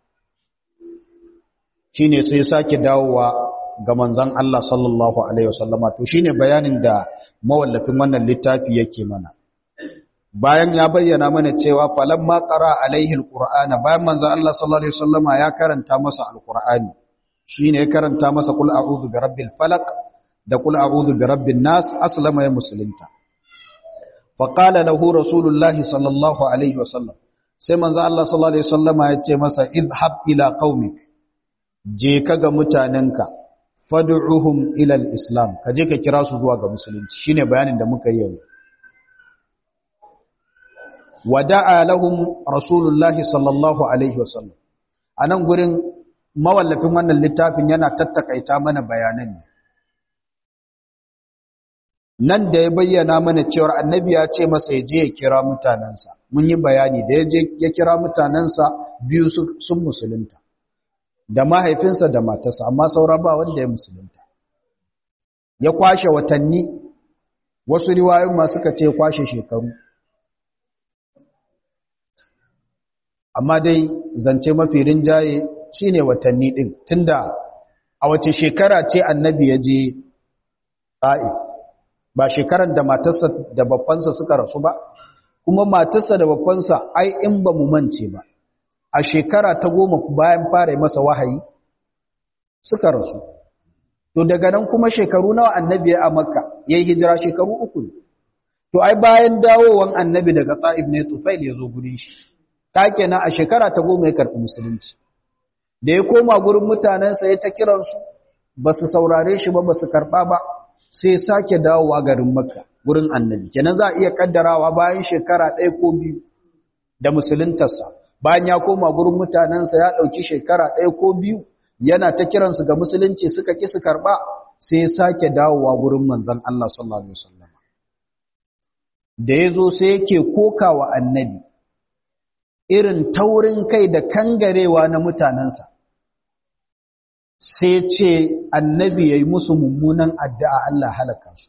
shi ne sai sake dawowa ga manzan Allah sallallahu Alaihi wasallama to shi ne bayanin da mawallafin wannan littafi yake mana bayan ya bayyana mana cewa falon makara alaihi alƙur'ana bayan manzan Allah sallallahu Alaihi wasallama ya karanta masa alƙur'ani shi ne ya karanta masa kul a'udhu bi rabbil falaq da kul a'udhu bi rabbin nas aslama ya musulunta faƙala lahu rasulullahi sallallahu alaihi wasallam sai manzo Allah sallallahu alaihi wasallam ya ce masa idhab ila qaumik je ka ga mutanenka fad'uhum ila al-islam ka je ka kira su zuwa ga musulunci shine bayanin da muka yi yanzu wada'a lahum rasulullahi sallallahu alaihi wasallam anan gurin mawallafin wannan littafin yana tattakaita mana bayanan ne nan da ya bayyana mana cewar annabi ya ce masa ya je ya kira mutanensa mun yi bayani da ya je ya kira mutanensa biyu sun musulunta da mahaifinsa da matarsa amma saura ba wanda ya musulunta ya kwashe watanni wasu riwayoyin ma suka ce kwashe shekaru amma dai zance mafi rinjaye shine watanni din tunda a wace shekara ce annabi ya je ta'if ba shekaran da matarsa da babbansa suka rasu ba kuma matarsa da babbansa ai in ba mu mance ba a shekara ta goma bayan fara masa wahayi suka rasu to daga nan kuma shekaru nawa annabi ya a makka ya yi hijira shekaru uku ne to ai bayan dawowan annabi daga ta'ib ne tufail ya zo gurin shi ta kenan a shekara ta goma ya karɓi musulunci da ya koma gurin mutanensa ya ta kiransu ba su saurare shi ba ba su karɓa ba sai sake dawowa garin makka gurin annabi kenan za a iya kaddarawa bayan shekara ɗaya ko biyu da musuluntarsa bayan ya koma gurin mutanensa ya ɗauki shekara ɗaya ko biyu yana ta kiransu ga musulunci suka ƙi su karɓa sai ya sake dawowa gurin manzon Allah sallallahu alaihi wasallam da ya zo sai yake kokawa annabi irin taurin kai da kangarewa na mutanensa sai ce annabi ya yi musu mummunan addu'a Allah halaka su.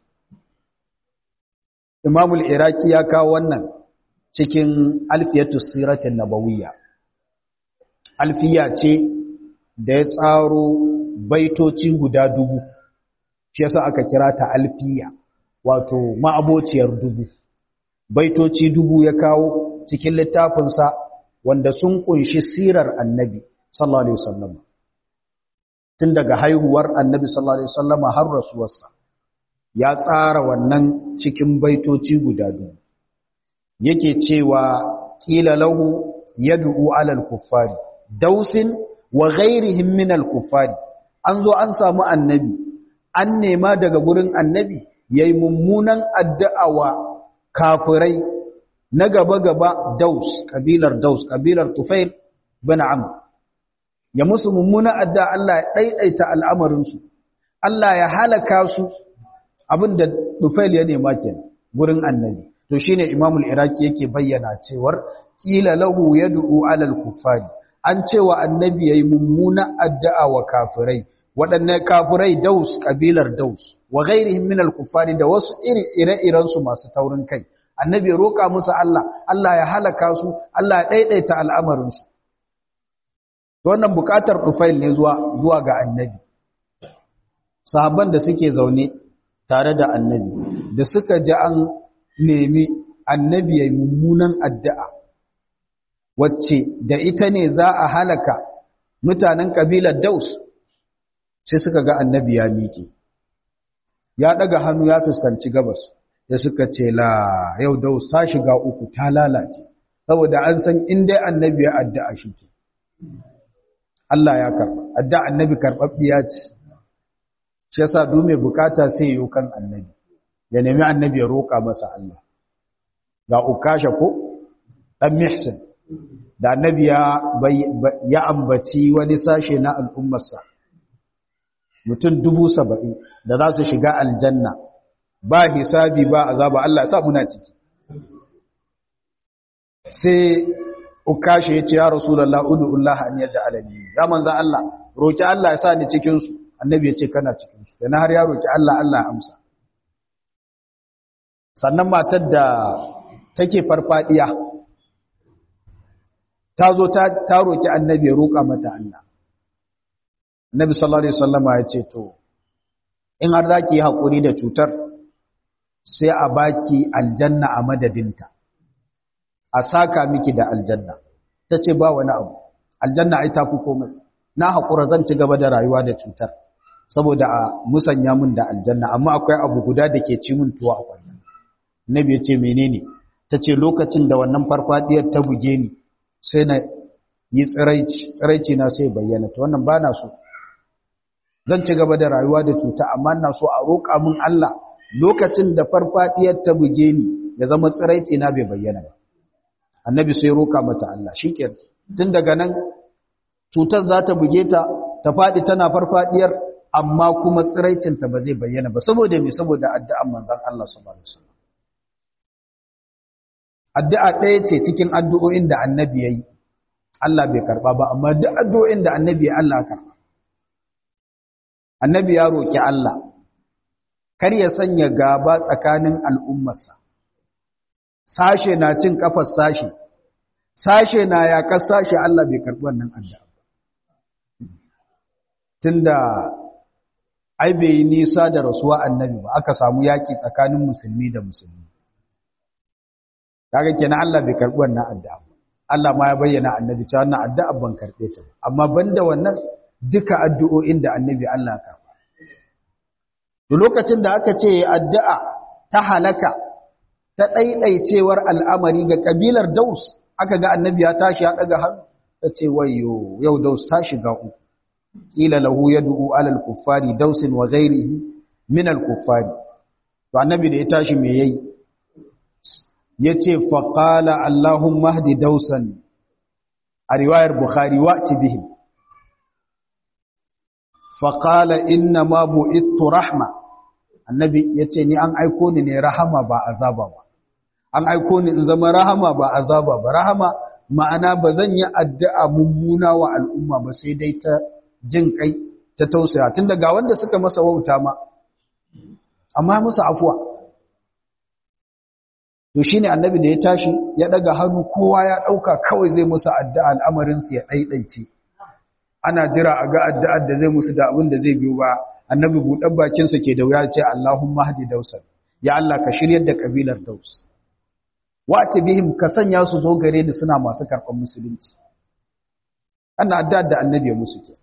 Imamul Iraki ya kawo wannan cikin alfiyatu siratin nabawiyya. Alfiya ce da ya tsaro baitoci guda dubu, shi yasa aka kira ta alfiya, wato ma'abociyar dubu. Baitoci dubu ya kawo cikin littafinsa wanda sun kunshi sirar annabi, sallallahu Alaihi wasallam. tun daga haihuwar annabi sallallahu alaihi wasallama har rasuwarsa ya tsara wannan cikin baitoci guda biyu yake cewa kila lahu yad'u alal kuffari dausin wa ghairihim min al kuffari an zo an samu annabi an nema daga gurin annabi yayi mummunan addu'a wa kafirai na gaba gaba daus kabilar daus kabilar tufail bin amr ya musu mummuna adda Allah ya ɗaiɗaita al'amarinsu, Allah ya halaka su abinda Tufail ya nema ke gurin annabi. To shi ne Imamul Iraki yake bayyana cewar, ƙila lahu ya du'u alal kufari, an cewa annabi ya yi mummuna addu'a wa kafirai, waɗanne kafirai daus, ƙabilar daus, wa gairihin minal kufari da wasu ire-irensu masu taurin kai. Annabi ya roƙa musu Allah, Allah ya halaka su, Allah ya ɗaiɗaita al'amarinsu. wannan bukatar Tufail ne zuwa zuwa ga annabi sahabban da suke zaune tare da annabi da suka ji an nemi annabi ya mummunan addu'a wacce da ita ne za a halaka mutanen kabilar Daus sai suka ga annabi ya miƙe ya daga hannu ya fuskanci gabas da suka ce la yau Daus ta shiga uku ta lalace saboda an san in dai annabi ya addu'a shi ke Allah ya karba addu'a annabi karɓaɓɓiya ce shi yasa duk mai bukata sai yi kan annabi ya nemi annabi ya roƙa masa Allah ga ukasha ko dan mihsin da annabi ya ya ambaci wani sashe na al'ummarsa mutum dubu saba'in da za su shiga aljanna ba hisabi ba azaba Allah ya sa muna ciki sai ukasha ya ce ya rasulullah ud'ullah an yaj'alani ya manzo Allah roki Allah ya sa ni cikin su annabi ya ce kana cikin su dan har ya roki Allah Allah ya amsa sannan matar da take farfadiya ta zo ta ta roki annabi ya roka mata Allah annabi sallallahu alaihi wasallama ya ce to in har zaki yi hakuri da cutar sai a baki aljanna a madadinta a saka miki da aljanna ta ce ba wani abu aljanna ai tafi komai na haƙura zan ci gaba da rayuwa da cutar saboda a musanya mun da aljanna amma akwai abu guda da ke ci mun tuwa a kwallon nabi ya ce menene ta ce lokacin da wannan farfadiyar ta buge ni sai na yi tsiraici tsiraici na sai bayyana to wannan ba na so zan ci gaba da rayuwa da cuta amma na so a roƙa min Allah lokacin da farfadiyar ta buge ni ya zama tsiraici na bai bayyana ba annabi sai roka mata Allah shikenan tun daga nan cutar za ta buge ta ta fadi tana farfadiyar amma kuma tsiraicinta ba zai bayyana ba saboda me saboda addu'an manzon Allah sallallahu alaihi wasallam addu'a ɗaya ce cikin addu'o'in da annabi yayi Allah bai karba ba amma duk addu'o'in da annabi ya Allah karba annabi ya roki Allah kar ya sanya gaba tsakanin al'ummarsa sashe na cin kafar sashe sashe na yakar sashe Allah bai karɓi wannan addu'a tunda ai bai yi nisa da rasuwa annabi ba aka samu yaki tsakanin musulmi da musulmi kaga kenan Allah bai karɓi wannan addu'a Allah ma ya bayyana annabi cewa wannan addu'a ban karɓe ta amma banda wannan duka addu'o'in da annabi Allah ya karɓa duk lokacin da aka ce addu'a ta halaka ta ɗaiɗaicewar al'amari ga ƙabilar Daus, aka ga annabi ya tashi ya ɗaga hannu, ta ce, wayo, yau Daus ta shiga uku, ƙila lahu ya du'u alal kuffari Dausin wa gairi min al kuffari. To, annabi da ya tashi me yayi? Ya ce, faƙala Allahun mahdi Dausan a riwayar Bukhari wa bihim. Faƙala inna ma bu'ittu rahma. Annabi ya ce, Ni an aiko ni ne rahama ba azaba ba. an aiko ni in zama rahama ba azaba ba rahama ma'ana ba zan yi addu'a mummuna wa al'umma ba sai dai ta jin kai ta tausaya tun daga wanda suka masa wauta ma amma musu afuwa to shine annabi da ya tashi ya daga hannu kowa ya dauka kawai zai musu addu'a al'amarin su ya daidaice ana jira a ga addu'ar da zai musu da abin da zai biyo ba annabi buɗan bakin sa ke da wuya ce Allahumma hadi dausan ya Allah ka shiryar da kabilar daus wata bihim ka sanya su zo gare ni suna masu karɓar musulunci ana adda da annabi musu ke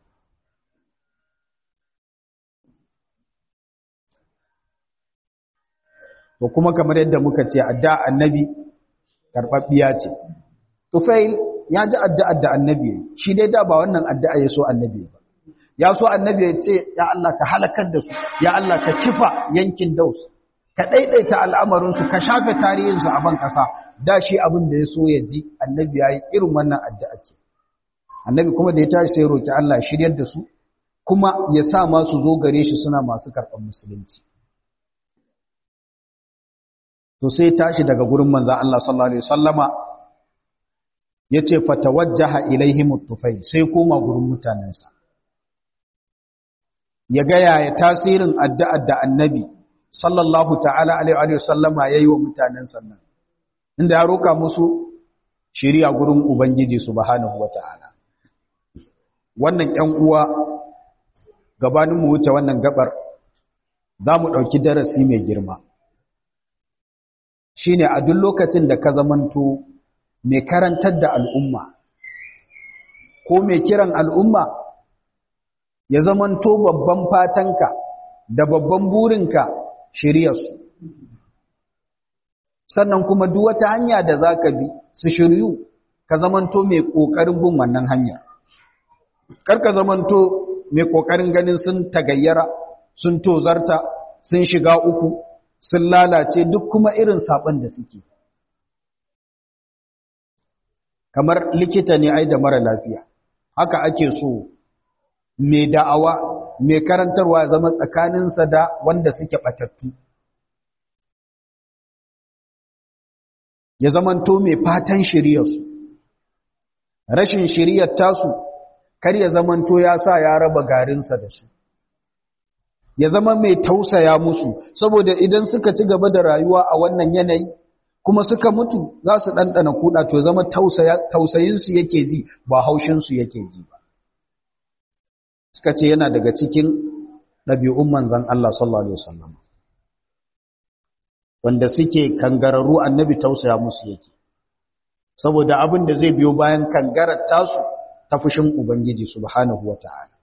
to kuma kamar yadda muka ce adda annabi karɓaɓɓiya ce tufail ya ji addu'ar da annabi shi dai da ba wannan addu'a ya so annabi ba ya so annabi ya ce ya Allah ka halakar da su ya Allah ka kifa yankin daus ka ɗaiɗaita al'amarinsu ka shafe tarihinsu a ban ƙasa da shi abin da ya so ya ji annabi ya yi irin wannan addu'a ke annabi kuma da ya tashi sai roƙi Allah shiryar da su kuma ya sa masu zo gare shi suna masu karɓar musulunci to sai tashi daga gurin manzan Allah sallallahu Alaihi wasallama ya ce fatawajjaha ilaihi mutufai sai koma gurin mutanensa ya gaya ya tasirin addu'ar da annabi sallallahu ta'ala alaihi wasallama yayi wa mutanen sannan inda ya roka musu shiriya gurin ubangiji subhanahu wata'ala wannan ‘yan uwa gabanin mu wuce wannan gabar za mu ɗauki darasi mai girma shi ne a duk lokacin da ka zamanto mai karantar da al'umma ko mai kiran al'umma ya zamanto babban fatanka da babban burinka shiryarsu sannan kuma duk wata hanya da za ka bi su shiryu ka zamanto mai ƙoƙarin bin wannan hanyar karka zamanto mai ƙoƙarin ganin sun tagayyara sun tozarta sun shiga uku sun lalace duk kuma irin saɓon da suke kamar likita ne ai da mara lafiya haka ake so mai da'awa mai karantarwa zama tsakaninsa da wanda suke ɓatattu ya zamanto mai fatan shiryarsu rashin shiryar tasu kar ya zamanto ya sa ya raba garinsa da su ya zama mai tausaya musu saboda idan suka ci gaba da rayuwa a wannan yanayi kuma suka mutu za su ɗanɗana kuɗa to zama tausayinsu yake ji ba haushinsu yake ji ba suka ce yana daga cikin ɗabi'un manzan Allah sallallahu Alaihi wasallam wanda suke kangararru annabi tausaya musu yake saboda abin da zai biyo bayan kangarar tasu ta fushin Ubangiji subhanahu wa ta'ala.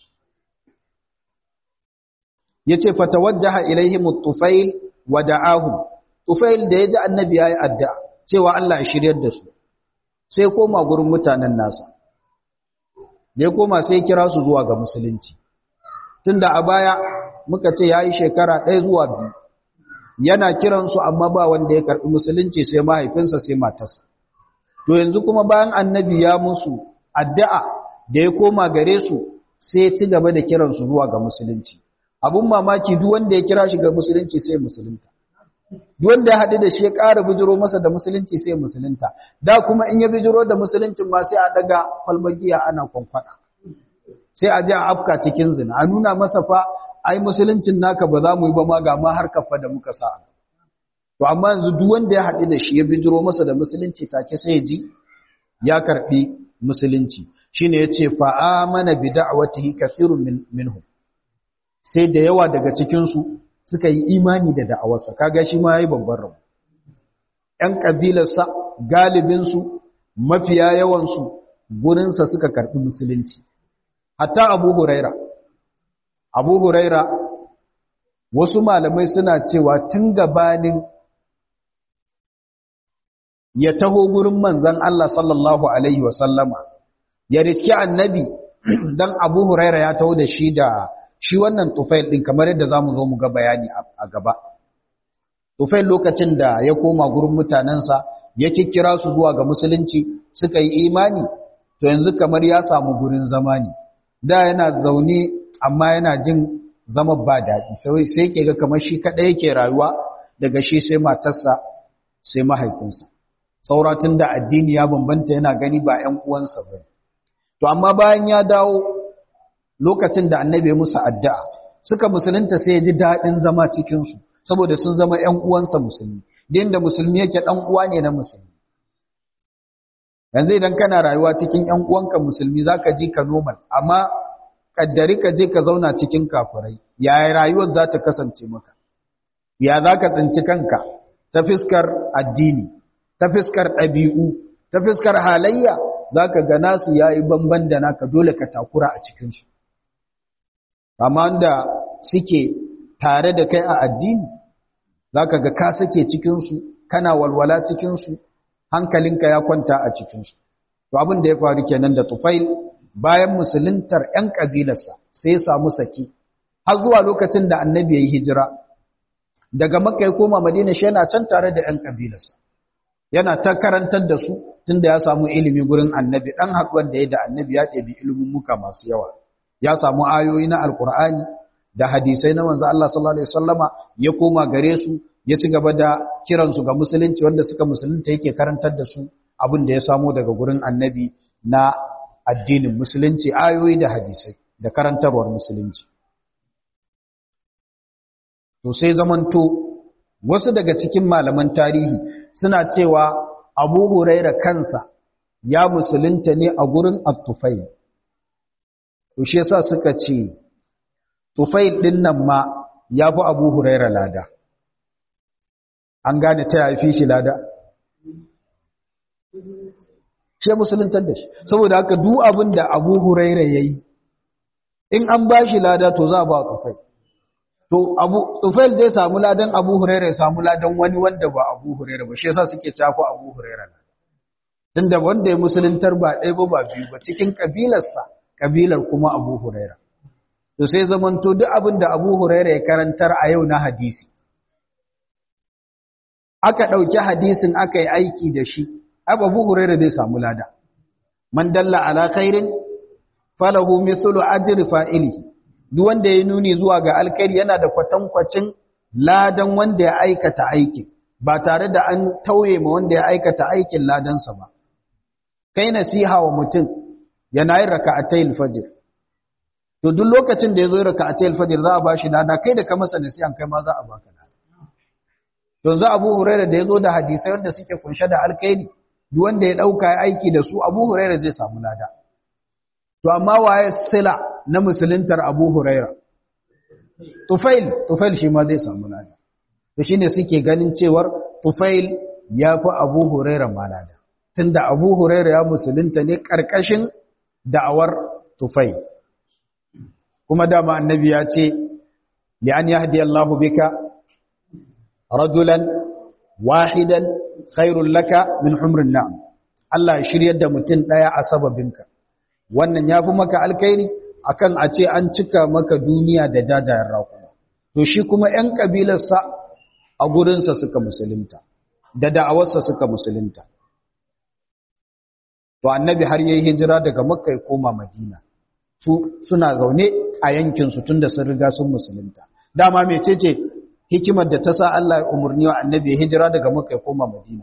Ya ce, Fatawajjaha ilaihim tufail wa da'ahum, tufail da ya ji annabi ya yi addu'a cewa Allah ya shiryar da su, sai koma gurin mutanen nasa, da ya koma sai kira su zuwa ga musulunci. Tunda a baya muka ce ya yi shekara ɗaya zuwa biyu, yana kiransu amma ba wanda ya karɓi musulunci sai mahaifinsa sai matarsa. To yanzu kuma bayan annabi ya musu addu'a da ya koma gare su sai ya ci gaba da kiransu zuwa ga musulunci. Abun mamaki duk wanda ya kira shi ga musulunci sai musulunta. Duk wanda ya haɗu da shi ya ƙara bijiro masa da musulunci sai musulunta. Da kuma in ya bijiro da musuluncin ma sai a daga falmagiya ana kwankwada. Sai a je a afka cikin zina. A nuna masa fa ai musuluncin naka ba za mu yi ba ma ga ma har kafa da muka sa. To amma yanzu duk wanda ya haɗu da shi ya bijiro masa da musulunci take sai ya ji ya karɓi musulunci shine yace fa amana bi da'watihi kathirun minhum sai da yawa daga cikin su suka yi imani da da'awarsa kaga shi ma yayi babban rabu ɗan kabilarsa galibin su mafiya yawan su gurin sa suka karbi musulunci hatta Abu Huraira Abu Huraira wasu malamai suna cewa tun gabanin ya taho gurin manzan Allah sallallahu Alaihi wasallama ya riski annabi don abu huraira ya taho da shi da shi wannan tufail ɗin kamar yadda za mu zo mu ga bayani a gaba tufail lokacin da ya koma gurin mutanensa ya kikkira su zuwa ga musulunci suka yi imani to yanzu kamar ya samu gurin zama ne da yana zaune amma yana jin zama ba daɗi sai ke ga kamar shi kaɗai yake rayuwa daga shi sai matarsa sai mahaifinsa sauratun da addini ya bambanta yana gani ba ‘yan uwansa ba. To, amma bayan ya dawo lokacin da annabi musu addu'a, suka musulunta sai ya ji daɗin zama cikinsu, saboda sun zama ‘yan uwansa musulmi, din da musulmi yake ɗan uwa ne na musulmi. Yanzu idan kana rayuwa cikin ‘yan uwanka musulmi za ka ji ka normal, amma ƙaddari ka je ka zauna cikin kafurai, yaya rayuwar za ta kasance maka? Ya za ka tsinci kanka ta fiskar addini, ta fiskar ɗabi'u, ta fiskar halayya za ka ga nasu ya yi bamban da naka dole ka takura a cikinsu. Amma da suke tare da kai a addini, za ka ga ka sake cikinsu, kana walwala cikinsu, hankalinka ya kwanta a cikinsu. To abin da ya faru kenan da tufail bayan musuluntar ‘yan ƙabilarsa sai ya samu saki, har zuwa lokacin da annabi ya yi hijira. Daga Makka ya koma Madina shi yana can tare da ‘yan ƙabilarsa. yana ta karantar da su tunda ya samu ilimi gurin annabi dan haɗuwar da ya da annabi ya ɗebi ilimin muka masu yawa ya samu ayoyi na alkur'ani da hadisai na manzo Allah sallallahu alaihi wasallama ya koma gare su ya ci gaba da kiran su ga musulunci wanda suka musulunta yake karantar da su abin da ya samu daga gurin annabi na addinin musulunci ayoyi da hadisai da karantarwar musulunci to sai zamanto wasu daga cikin malaman tarihi suna cewa abu huraira kansa ya musulunta ne a gurin attufai to shi yasa suka ce tufail din nan ma ya fi abu huraira lada an gane ta yafi shi lada shi musuluntar da shi saboda haka duk abin da abu huraira ya yi in an ba shi lada to za a ba tufail to abu tufail zai samu ladan abu huraira ya samu ladan wani wanda ba abu huraira ba shi yasa suke cako abu huraira tunda wanda ya musuluntar ba ɗaya ba ba biyu ba cikin kabilarsa kabilar kuma abu huraira to sai zamanto duk abin da abu huraira ya karantar a yau na hadisi aka ɗauki hadisin aka yi aiki da shi abu huraira zai samu lada man dalla ala khairin falahu mithlu ajri fa'ilihi duk wanda ya nuni zuwa ga alkhairi yana da kwatankwacin ladan wanda ya aikata aikin ba tare da an tauye ma wanda ya aikata aikin ladansa ba kai nasiha wa mutum yana yin raka'atayil fajr to duk lokacin da yazo raka'atayil fajr za a bashi lada kai da ka masa nasihan kai ma za a baka lada to yanzu Abu Hurairah da yazo da hadisai wanda suke kunshe da alkhairi duk wanda ya dauka aiki da su Abu Hurairah zai samu lada to amma waye sila na musuluntar Abu Hurairah Tufail Tufail shi ma zai samu lada to shine suke ganin cewar Tufail ya fi Abu Hurairah malada tunda Abu Hurairah ya musulunta ne karkashin da'awar Tufail kuma dama annabi ya ce li an yahdi Allahu bika rajulan wahidan khairul laka min humrin na'am Allah ya shiryar da mutum daya a sababinka wannan yafi maka alkhairi akan a ce an cika maka duniya da jajayen raƙuma to shi kuma ƴan kabilarsa a gurinsa suka musulunta da da'awarsa suka musulunta to annabi har yayi hijira daga makka ya koma madina su suna zaune a yankin su tunda sun riga sun musulunta dama mecece hikimar da ta sa Allah ya umurni wa annabi ya hijira daga makka ya koma madina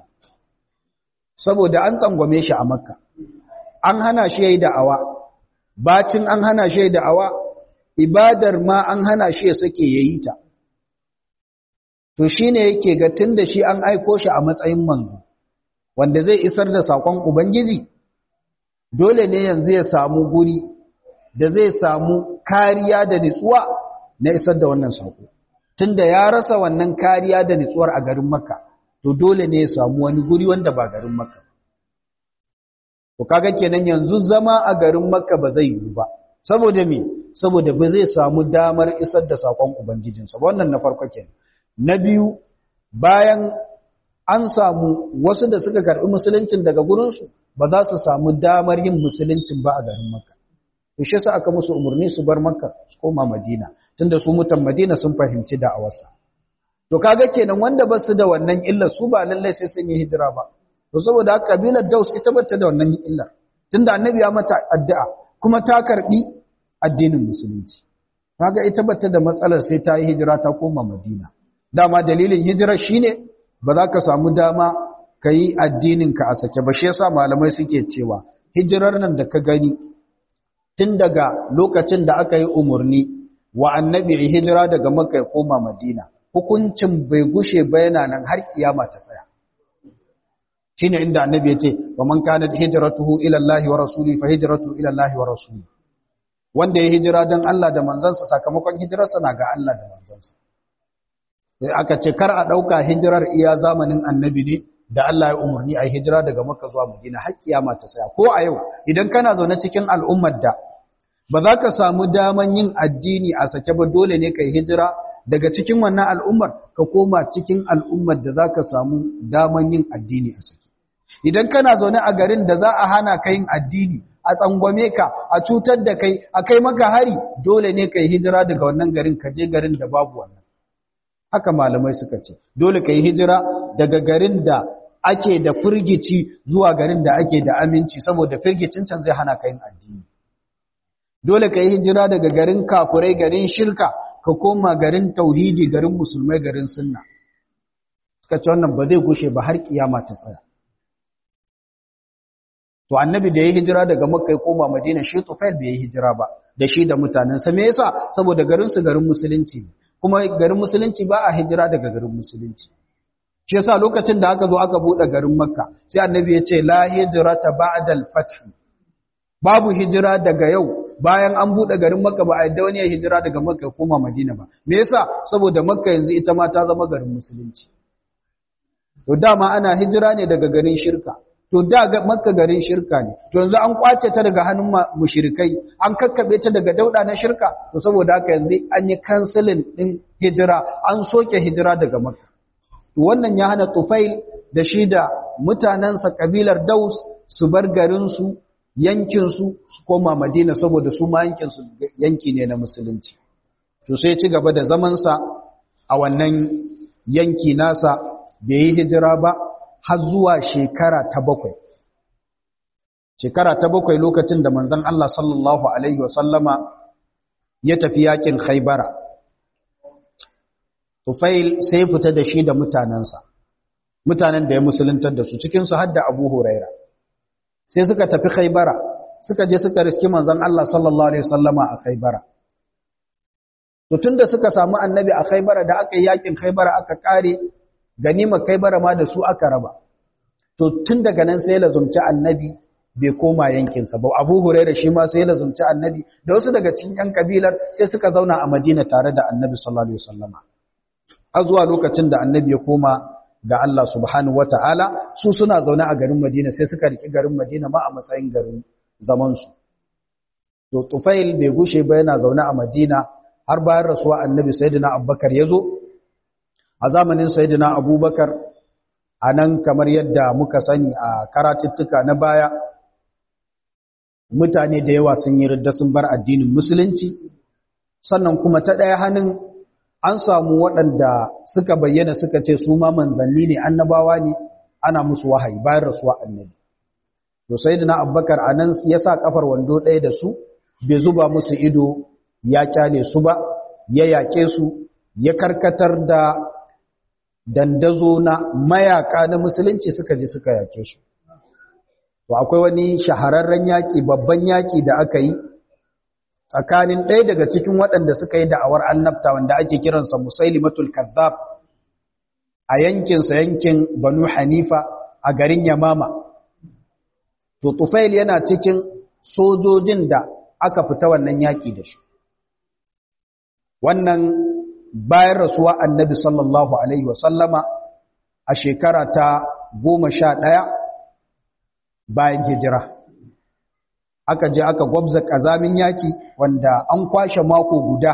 saboda an tsangwame shi a makka an hana shi yayi da'awa bacin an hana shi yayi da'awa ibadar ma an hana shi ya sake yayi ta to shine yake ga tunda shi an aiko shi a matsayin manzo wanda zai isar da sakon ubangiji dole ne yanzu ya samu guri da zai samu kariya da nitsuwa na isar da wannan sako tunda ya rasa wannan kariya da nitsuwar a garin makka to dole ne ya samu wani guri wanda ba garin makka to kaga kenan yanzu zama a garin makka ba zai yiwu ba saboda me saboda ba zai samu damar isar da sakon ubangijinsa wannan na farko kenan na biyu bayan an samu wasu da suka karɓi musuluncin daga gurinsu ba za su samu damar yin musuluncin ba a garin makka to shi yasa aka musu umarni su bar makka su koma madina tunda su mutan madina sun fahimci da'awarsa to kaga kenan wanda ba su da wannan illar su ba lallai sai sun yi hijira ba to saboda haka kabilar daus ita ba ta da wannan illar tunda annabi ya mata addu'a kuma ta karbi addinin musulunci kaga ita ba ta da matsalar sai ta yi hijira ta koma madina dama dalilin hijira shine ba za ka samu dama ka yi addininka a sake ba shi yasa malamai suke cewa hijirar nan da ka gani tun daga lokacin da aka yi umarni wa annabi hijira daga makka ya koma madina hukuncin bai gushe ba yana nan har kiyama ta tsaya shine inda annabi ya ce wa man kanat hijratuhu ila Allah wa rasuli fa hijratuhu ila Allah wa rasuli wanda ya hijira dan Allah da manzansa sakamakon hijirarsa na ga Allah da manzansa sai aka ce kar a ɗauka hijirar iya zamanin annabi ne da Allah ya umarni a hijira daga Makka zuwa Madina har kiyama ta tsaya ko a yau idan kana zaune cikin al'ummar da ba za ka samu daman yin addini a sake ba dole ne kai hijira daga cikin wannan al'ummar ka koma cikin al'ummar da za ka samu daman yin addini a sake idan kana zaune a garin da za a hana ka yin addini a tsangwame ka a cutar da kai a kai maka hari dole ne kai hijira daga wannan garin ka je garin da babu wannan haka malamai suka ce dole ka yi hijira daga garin da ake da firgici zuwa garin da ake da aminci saboda firgicin can zai hana ka yin addini dole ka yi hijira daga garin kafurai garin shirka ka koma garin tauhidi garin musulmai garin sunna suka ce wannan ba zai gushe ba har kiyama ta tsaya to annabi da ya hijira daga makka ya koma madina shi tufail bai yi hijira ba da shi da mutanensa me yasa saboda garin su garin musulunci ne kuma garin musulunci ba a hijira daga garin musulunci shi yasa lokacin da aka zo aka bude garin makka sai annabi ya ce la hijrata ba'da al-fath babu hijira daga yau bayan an buɗe garin makka ba a yadda wani ya hijira daga makka koma madina ba me yasa saboda makka yanzu ita ma ta zama garin musulunci to dama ana hijira ne daga garin shirka to da makka garin shirka ne to yanzu an kwace ta daga hannun mushrikai an kakkabe ta daga dauda na shirka to saboda haka yanzu an yi canceling din hijira an soke hijira daga makka to wannan ya hana tufail da shi da mutanensa kabilar daus su bar garinsu yankinsu su koma madina saboda su ma yankinsu yanki ne na musulunci to sai ci gaba da zamansa a wannan yanki nasa bai yi hijira ba har zuwa shekara ta bakwai shekara ta bakwai lokacin da manzon Allah sallallahu alaihi wasallama ya tafi yakin khaybara tufail sai fita da shi da mutanensa mutanen da ya musuluntar da su cikinsu har da abu huraira sai suka tafi khaibara suka je suka riski manzon Allah sallallahu alaihi wasallama a khaibara to tunda suka samu annabi a khaibara da aka yi yakin khaibara aka kare ganima khaibara ma da su aka raba to tun daga nan sai lazumci annabi bai koma yankinsa ba abu huraira shi ma sai lazumci annabi da wasu daga cikin yan kabilar sai suka zauna a madina tare da annabi sallallahu alaihi wasallama a zuwa lokacin da annabi ya koma ga Allah subhanahu wata'ala su suna zaune a garin Madina sai suka riki garin Madina ma a matsayin garin zamansu. To Tufail bai gushe ba yana zaune a Madina har bayan rasuwa annabi Sayyidina Abubakar ya zo, a zamanin Sayyidina Abubakar a nan kamar yadda muka sani a karatuttuka na baya, mutane da yawa sun yi ridda sun bar addinin Musulunci, sannan kuma ta ɗaya hannun an samu waɗanda suka bayyana suka ce su ma manzanni ne annabawa ne ana musu wahayi bayan rasuwa annabi to sayyidina abubakar anan ya sa kafar wando ɗaya da su bai zuba musu ido ya kyale su ba ya yake su ya karkatar da dandazo na mayaka na musulunci suka je suka yake su to akwai wani shahararren yaki babban yaki da aka yi tsakanin ɗaya daga cikin waɗanda suka yi da'awar annabta wanda ake kiransa musailimatul kazzab a yankinsa yankin banu hanifa a garin yamama to tufail yana cikin sojojin da aka fita wannan yaƙi da shi wannan bayan rasuwa annabi sallallahu alaihi wasallama a shekara ta goma sha ɗaya bayan hijira aka je aka gwabza ƙazamin yaki wanda an kwashe mako guda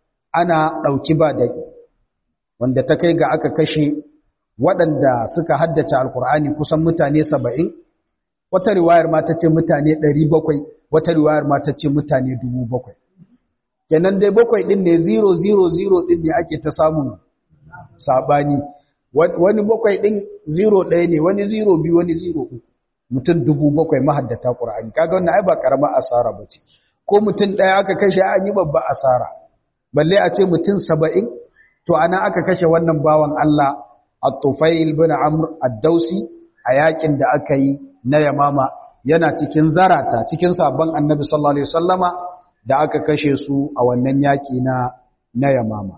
ana ɗauki ba daɗi wanda ta kai ga aka kashe waɗanda suka haddace alkur'ani kusan mutane saba'in wata riwayar ma ta ce mutane ɗari bakwai wata riwayar ma ta ce mutane dubu bakwai kenan dai bakwai ɗin ne zero zero zero ɗin ne ake ta samun saɓani wani bakwai ɗin zero ɗaya ne wani zero biyu wani zero uku mutum dubu bakwai mahaddata ƙura'ani kaga wannan ai ba ƙaramar asara ba ce ko mutum ɗaya aka kashe an yi babba asara balle a ce mutum saba'in to ana aka kashe wannan bawan Allah at-tufail bin amr ad-dausi a yakin da aka yi na yamama yana cikin zarata cikin sabon annabi sallallahu alaihi wasallama da aka kashe su a wannan yaki na na yamama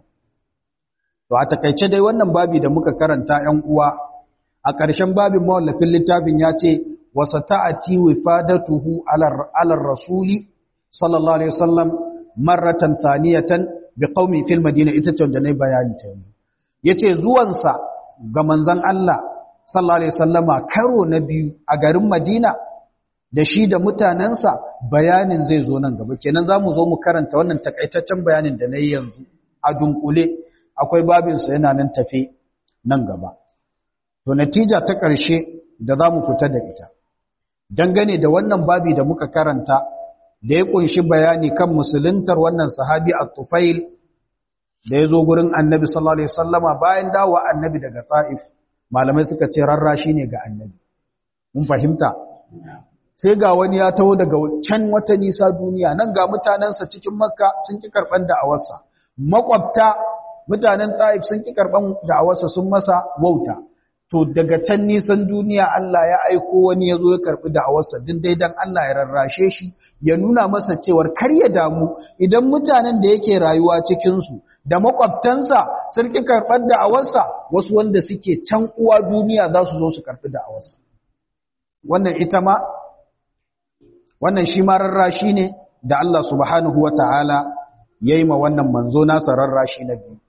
to a takaice dai wannan babi da muka karanta 'yan uwa a ƙarshen babin mawallafin littafin ya ce wasa ta'ati wifadatuhu ala rasuli sallallahu alaihi wasallam marratan thaniyatan bi qaumi fil madina ita ce wanda nayi bayani ta yanzu yace zuwansa ga manzon Allah sallallahu alaihi wasallama karo na biyu a garin Madina da shi da mutanensa bayanin zai zo nan gaba kenan zamu zo mu karanta wannan takaitaccen bayanin da nayi yanzu a dunkule akwai babin sa yana nan tafe nan gaba to natija ta ƙarshe da zamu fita da ita dangane da wannan babi da muka karanta da ya kunshi bayani kan musuluntar wannan sahabi at-Tufail da ya zo gurin Annabi sallallahu alaihi wasallama bayan dawo Annabi daga Taif malamai suka ce rarrashi ne ga Annabi mun fahimta sai ga wani ya taho daga can wata nisa duniya nan ga mutanensa cikin Makka sun ki karban da'awarsa makwabta mutanen Taif sun ki karban da'awarsa sun masa wauta to daga can nisan duniya Allah ya aiko wani ya zo ya karɓi da'awarsa din dai dan Allah ya rarrashe shi ya nuna masa cewar kar ya damu idan mutanen da yake rayuwa cikinsu da makwabtansa sun ki karɓar da'awarsa wasu wanda suke can uwa duniya za su zo su karɓi da'awarsa wannan ita ma wannan shi ma rarrashi ne da Allah subhanahu wa ta'ala ya yi ma wannan manzo nasa rarrashi na biyu